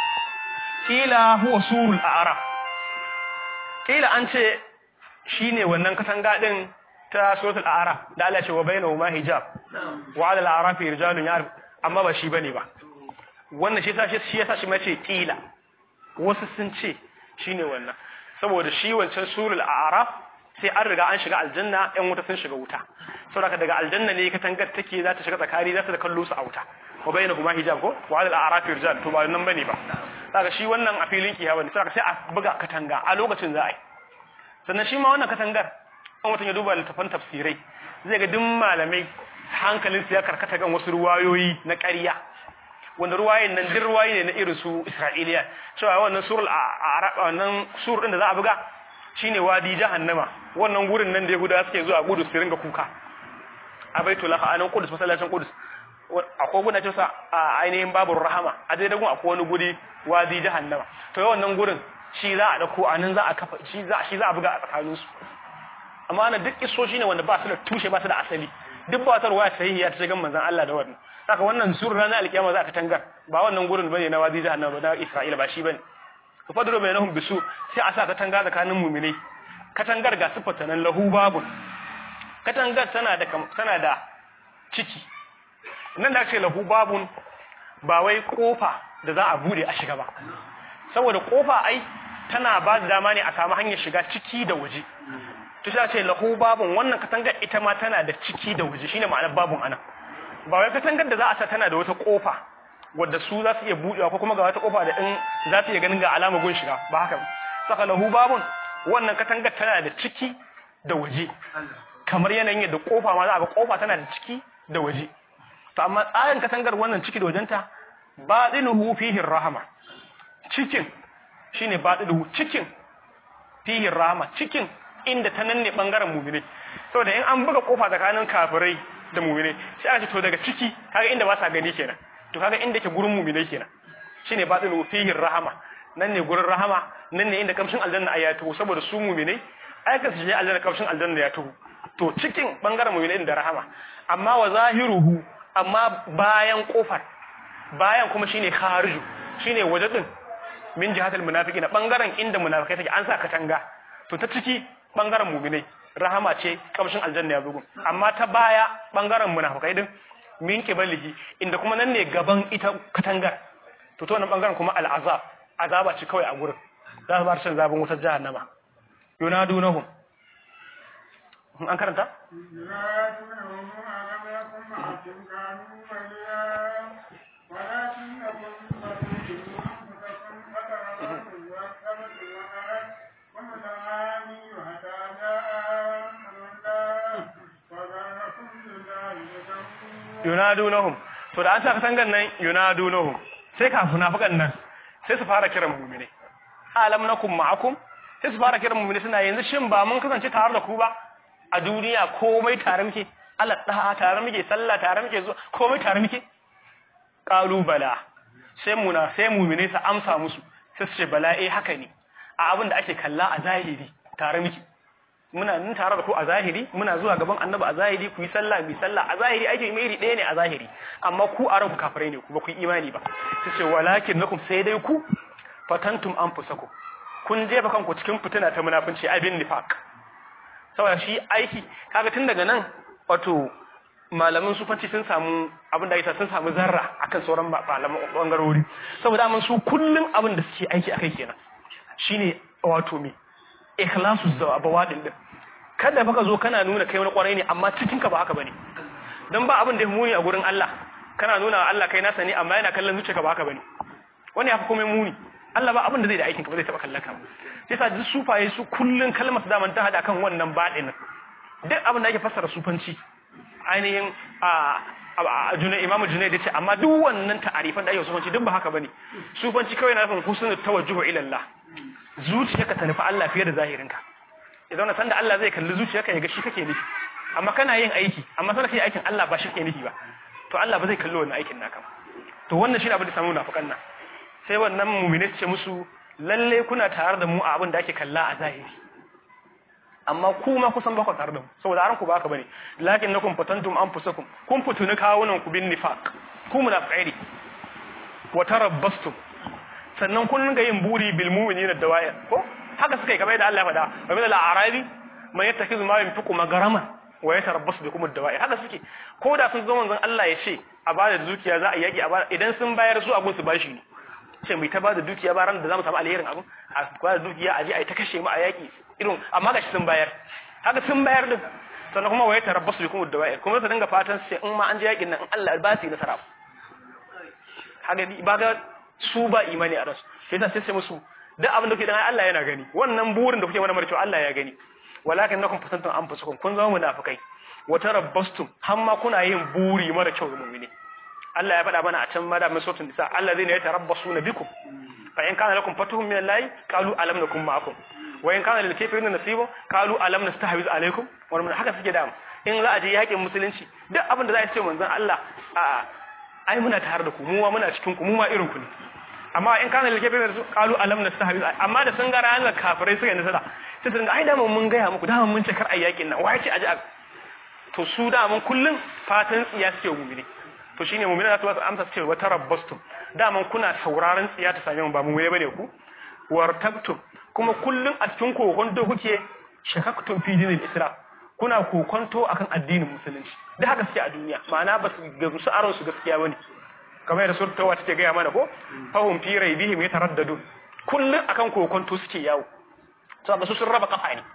Speaker 1: kila huwa surul a'raf kila an ce shine wannan katanga din ta suratul a'raf da Allah ya ce wa bainahuma hijab wa 'ala al-a'rafi rijalun ya'rif amma ba shi bane ba wannan shi yasa shi yasa shi ma ce kila wasu sun ce shine wannan saboda shi wancan surul a'raf sai an riga an shiga aljanna ɗan wuta sun shiga wuta saboda daga aljanna ne katangar take za ta shiga tsakani za ta kallo su a wuta wa bayyana kuma hijab ko wa al a'raf rijal to ba nan bane ba saka shi wannan a filin kiyama ne saka sai a buga katanga a lokacin za a yi sannan shi ma wannan katangar an mutum ya duba littafan tafsirai zai ga duk malamai hankalin su ya karkata kan wasu ruwayoyi na ƙarya wanda ruwayen nan duk ruwaye ne na irin su Isra'iliya cewa wannan surul a wannan sur din da za a buga shine wadi jahannama wannan gurin nan da Yahudawa suke zuwa Qudus su ringa kuka a Baitul Anan Qudus masallacin Qudus akwai guna cewa a ainihin babur rahama a dai dagun akwai wani guri wadi jahannama to wannan gurin shi za a dauko anan za a kafa shi za shi za a buga a tsakanin su amma ana duk isoshi ne wanda ba su da tushe ba su da asali duk ba wata ruwaya sahihiya ta shigan manzon Allah da wannan saka wannan sur ranar alkiyama za ka tangar ba wannan gurin bane na wadi jahannama na Isra'ila ba shi bane to fadru bainahum bisu sai a sa ka tanga tsakanin mu'minai katangar ga sifata nan lahu babun katangar tana da tana da ciki nan da ake lahu babun ba wai kofa da za a bude a shiga ba saboda kofa ai tana ba da dama ne a samu hanyar shiga ciki da waje to sai a ce lahu babun wannan katangar ita ma tana da ciki da waje shine ma'anar babun anan ba wai katangar da za a sa tana da wata kofa wadda su za su iya buɗewa ko kuma ga wata kofa da in za su iya ganin ga alama gun shiga ba haka saka lahu babun wannan katangar tana da ciki da waje kamar yanayin yadda kofa ma za a ga kofa tana da ciki da waje to amma tsarin katangar wannan ciki da wajenta batinuhu fihi rahama cikin shine batinuhu cikin fihi rahama cikin inda ta nanne bangaren mu'mini saboda in an buga kofa tsakanin kafirai da mu'mini sai aka ce to daga ciki kaga inda ba sa gani kenan to kaga inda ke gurin mu'mini kenan shine batinuhu fihi rahama nan ne gurin rahama nan ne inda kamshin aljanna ya taho saboda su mu'mini aika su je aljanna kamshin aljanna ya taho to cikin bangaren mu'mini da rahama amma wa zahiruhu amma bayan kofar bayan kuma shine khariju shine waje din min jihatul munafiqina bangaren inda munafikai take an sa katanga to ta ciki bangaren mu'minai rahama ce kamshin aljanna ya bugu amma ta baya bangaren munafikai din min kibalihi inda kuma nan ne gaban ita katangar to to wannan bangaren kuma al'azab azaba ce kawai a gurin za su bar shan zabin wutar jahannama yunadunahum an karanta
Speaker 2: ينادونهم ألم يكن معكم كانوا وليا ولكنكم فتنتم أنفسكم فتربصتم وأكثرتم وأرد ومتعاني حتى جاء أمر الله وغركم بالله الغرور
Speaker 1: yunadunahum to da an sa katangan nan yunadunahum sai kafin munafikan nan sai su fara kiran mu'mini alam nakum ma'akum sai su fara kiran mu'mini suna yanzu shin ba mun kasance tare da ku ba a duniya komai tare muke Allah da tare muke sallah tare muke zuwa komai tare muke qalu bala sai muna sai mu'mini su amsa musu sai su ce bala eh haka ne a abin da ake kalla a zahiri tare muke muna nan tare da ku a zahiri muna zuwa gaban annabi a zahiri ku yi sallah bi sallah a zahiri ake mai iri ɗaya ne a zahiri amma ku a ranku kafirai ne ku ba ku yi imani ba sai ce walakin nakum sai dai ku fatantum anfusakum kun jefa kanku cikin fitina ta munafunci abin nifaq saboda shi aiki kaga tun daga nan wato malaman sufanci sun samu abin da yasa sun samu zarra akan sauran malaman bangarori saboda mun su kullun abin da suke aiki akai kenan shine wato me ikhlasu bawadin din kada baka zo kana nuna kai wani kwarai ne amma cikin ka ba haka bane dan ba abin da ya muni a gurin Allah kana nuna Allah kai nasa ne amma yana kallon zuciyarka ba haka bane wani yafi komai muni Allah ba abin da zai da aikin ka ba zai taba kallon ka sai sa duk sufaye su kullun kalmar da man ta hada kan wannan badin duk abin da ake fassara sufanci ainihin a juna imamu junai da ce amma duk wannan ta'arifan da ake sufanci duk ba haka bane sufanci kawai na nufin husnul tawajjuhu ila Allah zuciyarka ta nufi Allah fiye da zahirinka idan na san da Allah zai kalli zuciyarka ya ga shi kake nufi amma kana yin aiki amma sai kake aikin Allah ba shi kake nufi ba to Allah ba zai kalli wannan aikin naka ba to wannan shine abin da samu munafikan nan sai wannan mu'mini ce musu lalle kuna tare da mu a abin da ake kalla a zahiri amma ku ma kusan ba ku tare da mu saboda aran ku ba haka bane lakin nakum fatantum anfusakum kun fituni kawunan ku bin nifaq ku munafiqai ne wa tarabbastum sannan kun ga yin buri bil mu'minina dawaya ko haka suka yi kamar yadda Allah ya faɗa wa min al-a'rabi man yattakhidhu ma yunfiqu magarama wa yatarabbasu bikum ad-dawa'i haka suke ko da sun zo manzon Allah ya ce a bada dukiya za a yaki a bada idan sun bayar su abun su bashi ne ce mai ta bada dukiya ba ran da zamu samu alherin abun a bada dukiya a je a yi ta kashe mu a yaki irin amma gashi sun bayar haka sun bayar din sannan kuma wa yatarabbasu bikum ad-dawa'i kuma su dinga fatan su ce in ma an je yakin nan in Allah ba su nasara haka ba ga su ba imani a rasu sai ta sai musu duk abin da kuke dan Allah yana gani wannan burin da kuke mana marcewa Allah ya gani walakin nakum fatantum anfusakum kun zama munafikai wa tarabbastum hamma kuna yin buri mara kyau ga mu'mini Allah ya faɗa mana a can mada min suratul nisa allazina yatarabbasuna bikum fa in kana lakum fatuhum min Allah qalu alam nakum ma'akum wa in kana lil kafirin nasibun qalu alam nastahwiz alaykum wannan haka suke da in za a je yakin musulunci duk abin da za a ce manzon Allah a ai muna tare da ku mu muna cikin ku mu ma irin ku ne amma in kana lil kafirin qalu alam nastahwiz amma da sun ga ranar kafirai suka nasara sai sun ga ai dama mun gaya muku dama mun ce kar ayyakin nan wai ce aji to su da mun kullun fatan tsiya suke mu'mini to shine mu'mini za su ba su amsa su ce wa tarabbastum da mun kuna sauraron tsiya ta same mu ba mu bane ku wartabtum kuma kullun a cikin kokonto kuke shakaktum fi dinil islam kuna kokonto akan addinin musulunci da haka suke a duniya ma'ana ba su gamsu aron su gaskiya bane kamar da suratul tawba take gaya mana ko fahum fi raibihim yataraddadun kullun akan kokonto suke yawo saboda su sun raba kafa ne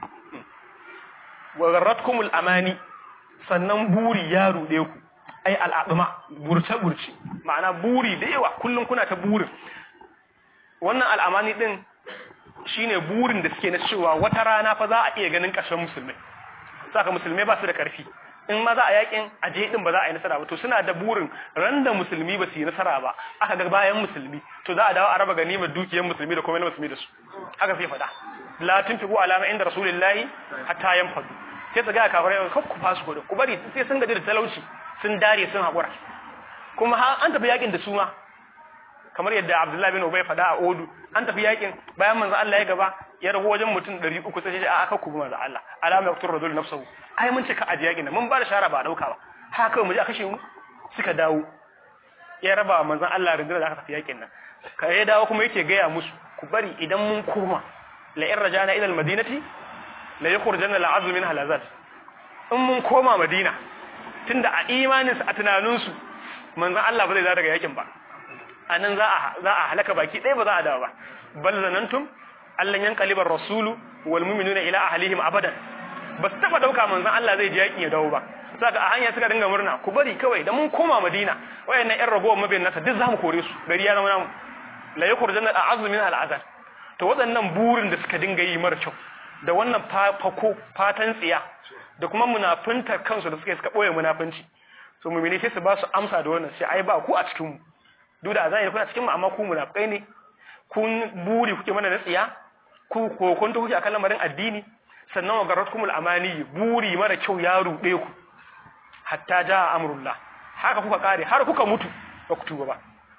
Speaker 1: wa garratkumul amani sannan buri ya rude ku ai al'aduma burce burce ma'ana buri da yawa kullun kuna ta burin wannan al'amani din shine burin da suke na cewa wata rana fa za a iya ganin ƙarshen musulmai saka musulmai ba su da ƙarfi in ma za a yakin aje din ba za a yi nasara ba to suna da burin ran da musulmi ba su yi nasara ba aka ga bayan musulmi to za a dawo a raba ganimar dukiyar musulmi da kuma na musulmi da su haka sai faɗa la tunfiqu alama inda rasulillahi hatta yanfadu sai su ga kafirai kar ku fasu gudu ku bari sai sun gaji da talauci sun dare sun haƙura kuma an tafi yakin da su ma kamar yadda Abdullahi bin Ubay faɗa a Odu an tafi yakin bayan manzo Allah ya gaba ya rago wajen mutum 300 sai ya aka ku manzo Allah alama yaqtur rajul nafsuhu ai mun ce ka aje yakin mun ba da shara ba dauka ba haka mu je a kashe mu suka dawo ya raba manzon Allah rundunar da aka tafi yakin nan ka ya dawo kuma yake gaya musu ku bari idan mun koma la in rajana ila almadinati la yukhrijanna al'azm min halazat in mun koma madina tunda a imaninsu a tunaninsu manzon Allah ba zai dawo daga yakin ba anan za a za a halaka baki ɗaya ba za a dawo ba bal zanantum allan yanqalibar rasulu wal mu'minuna ila ahlihim abadan ba su taba dauka manzon Allah zai je yakin ya dawo ba saka a hanya suka dinga murna ku bari kawai da mun koma Madina wayannan ƴan ragowar mabiyan nasa duk zamu kore su gari ya zama namu la yukhrijanna al'azm min al'azab to waɗannan burin da suka dinga yi mara kyau da wannan fako fatan tsiya da kuma munafuntar kansu da suka suka boye munafunci so mu'mini sai su ba su amsa da wannan sai ai ba ku a cikin mu duk da azan kuna cikin mu amma ku munafikai ne kun buri kuke mana na tsiya ku kokonto kuke akan lamarin addini sannan wa garatkumul amani buri mara kyau ya rude ku hatta jaa amrullah haka kuka kare har kuka mutu ba ku tuba ba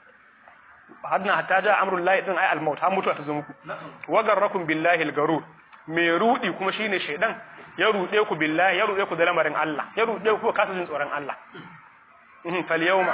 Speaker 1: hadna hatta jaa amrullah din ai almaut har mutuwa ta zo muku wa garrakum billahi algarur me rudi kuma shine shedan ya rude ku billahi ya rude ku da lamarin Allah ya rude ku kasa jin tsoron Allah mhm fal yawma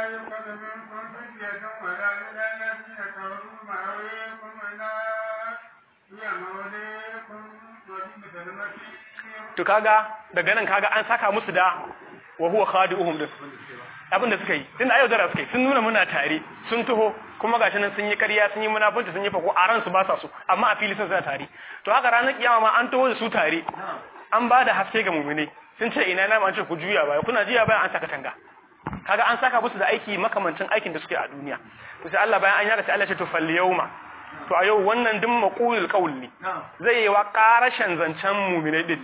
Speaker 1: to kaga daga nan kaga an saka musu da wa huwa khadi'uhum din abin da suka yi tunda ayo zara suka yi sun nuna muna tare sun taho kuma gashi nan sun yi ƙarya sun yi munafunci sun yi fako a ransu ba sa so amma a fili sun suna tare to haka ranar kiyama ma an taho da su tare an ba da haske ga mumune sun ce ina na an ce ku juya baya kuna juya baya an saka tanga kaga an saka musu da aiki makamancin aikin da suke a duniya to sai Allah bayan an yaka sai Allah ya ce to fal yawma to a yau wannan din maqulul qawl ne zai yi wa karashin zancen mu'minai din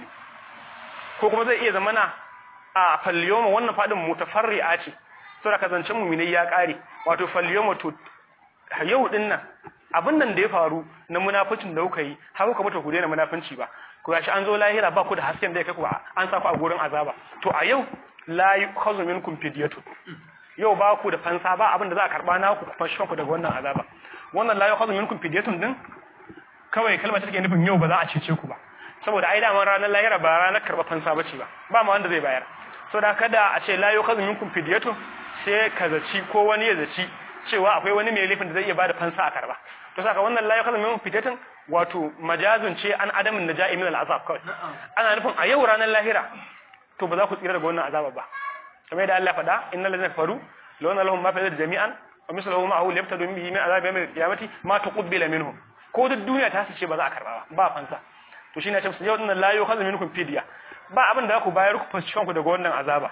Speaker 1: ko kuma zai iya zamana a fal yawma wannan fadin mutafarri'a ce saboda ka zancen mu'minai ya kare wato fal yawma to yau din nan abin nan da ya faru na munaficin da kuka yi har kuka mutu ku daina munafinci ba ku gashi an zo lahira ba ku da hasken da ya kai ku an sa ku a gurin azaba to a yau la yukhadhu minkum fidyatu yau ba ku da fansa ba abin da za a karba na ku ku fanshi ku daga wannan azaba wannan la yukhadhu minkum fidyatun din kawai kalmar take nufin yau ba za a cece ku ba saboda ai daman ranar lahira ba ranar karba fansa bace ba ba ma wanda zai bayar saboda kada a ce la yukhadhu minkum fidyatu sai ka zaci ko wani ya zaci cewa akwai wani mai laifin da zai iya bada fansa a karba to saka wannan la yukhadhu minkum fidyatun wato majazun ce an adamin naja'i min al'azab kawai ana nufin a yau ranar lahira to ba za ku tsira daga wannan azaba ba kamar yadda Allah faɗa innal ladzina kafaru law anna lahum ma fi jami'an wa misluhu ma'ahu liyaftadu bihi min azabi yawmil qiyamati ma tuqbila minhum ko duk duniya ta ce ba za a karba ba ba fansa to shine ce yau dinnan la yukhadhu minkum fidya ba abin da ku bayar ku fashi kanku daga wannan azaba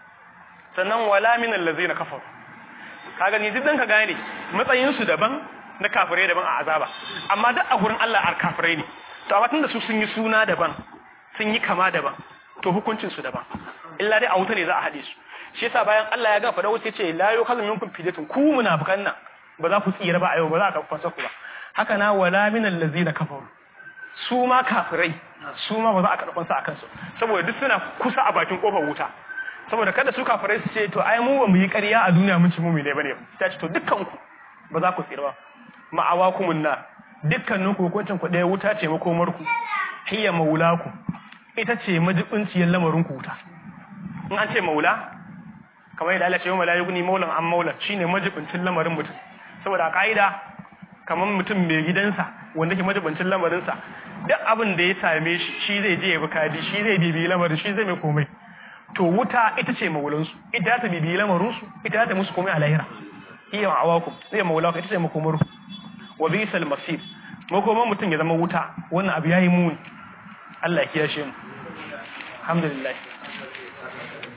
Speaker 1: sannan wala min allazina kafaru kaga ni duk dan ka gane matsayin su daban na kafirai daban a azaba amma duk a gurin Allah ar kafirai ne to amma tunda su sun yi suna daban sun yi kama daban to hukuncin su daban illa dai a wuta ne za a hade su shi yasa bayan Allah ya gafa da wuce ce la yukhadhu minkum fidyatun ku munafikan nan ba za ku tsira ba a yau ba za ka kwasa ku ba haka na wala min allazina kafaru su ma kafirai su ma ba za a karɓan su akan su saboda duk suna kusa a bakin kofar wuta saboda kada su kafirai su ce to ai mu ba mu yi ƙarya a duniya mun ci mu ne bane ta ce to dukkan ku ba za ku tsira ba ma'awakumun na dukkanin ku hukuncin ku ɗaya wuta ce makomar ku hiya maulaku ita ce majibinciyar lamarin ku wuta in an ce maula kamar yadda Allah ya ce wa malaikuni maulan an maulan shine majibincin lamarin mutum saboda a ka'ida kamar mutum mai gidansa wanda ke majibincin lamarinsa duk abin da ya same shi shi zai je ya bi kadi shi zai bibi lamarin shi zai mai komai to wuta ita ce maulansu ita ta bibi lamarinsu ita ta musu komai a lahira iya awakum zai maulaku ita ce makomaru wa bisal masir makoman mutum ya zama wuta wannan abu yayi muni Allah ya kiyashe mu alhamdulillah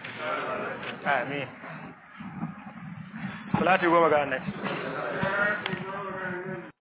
Speaker 1: amin salati goma ga annabi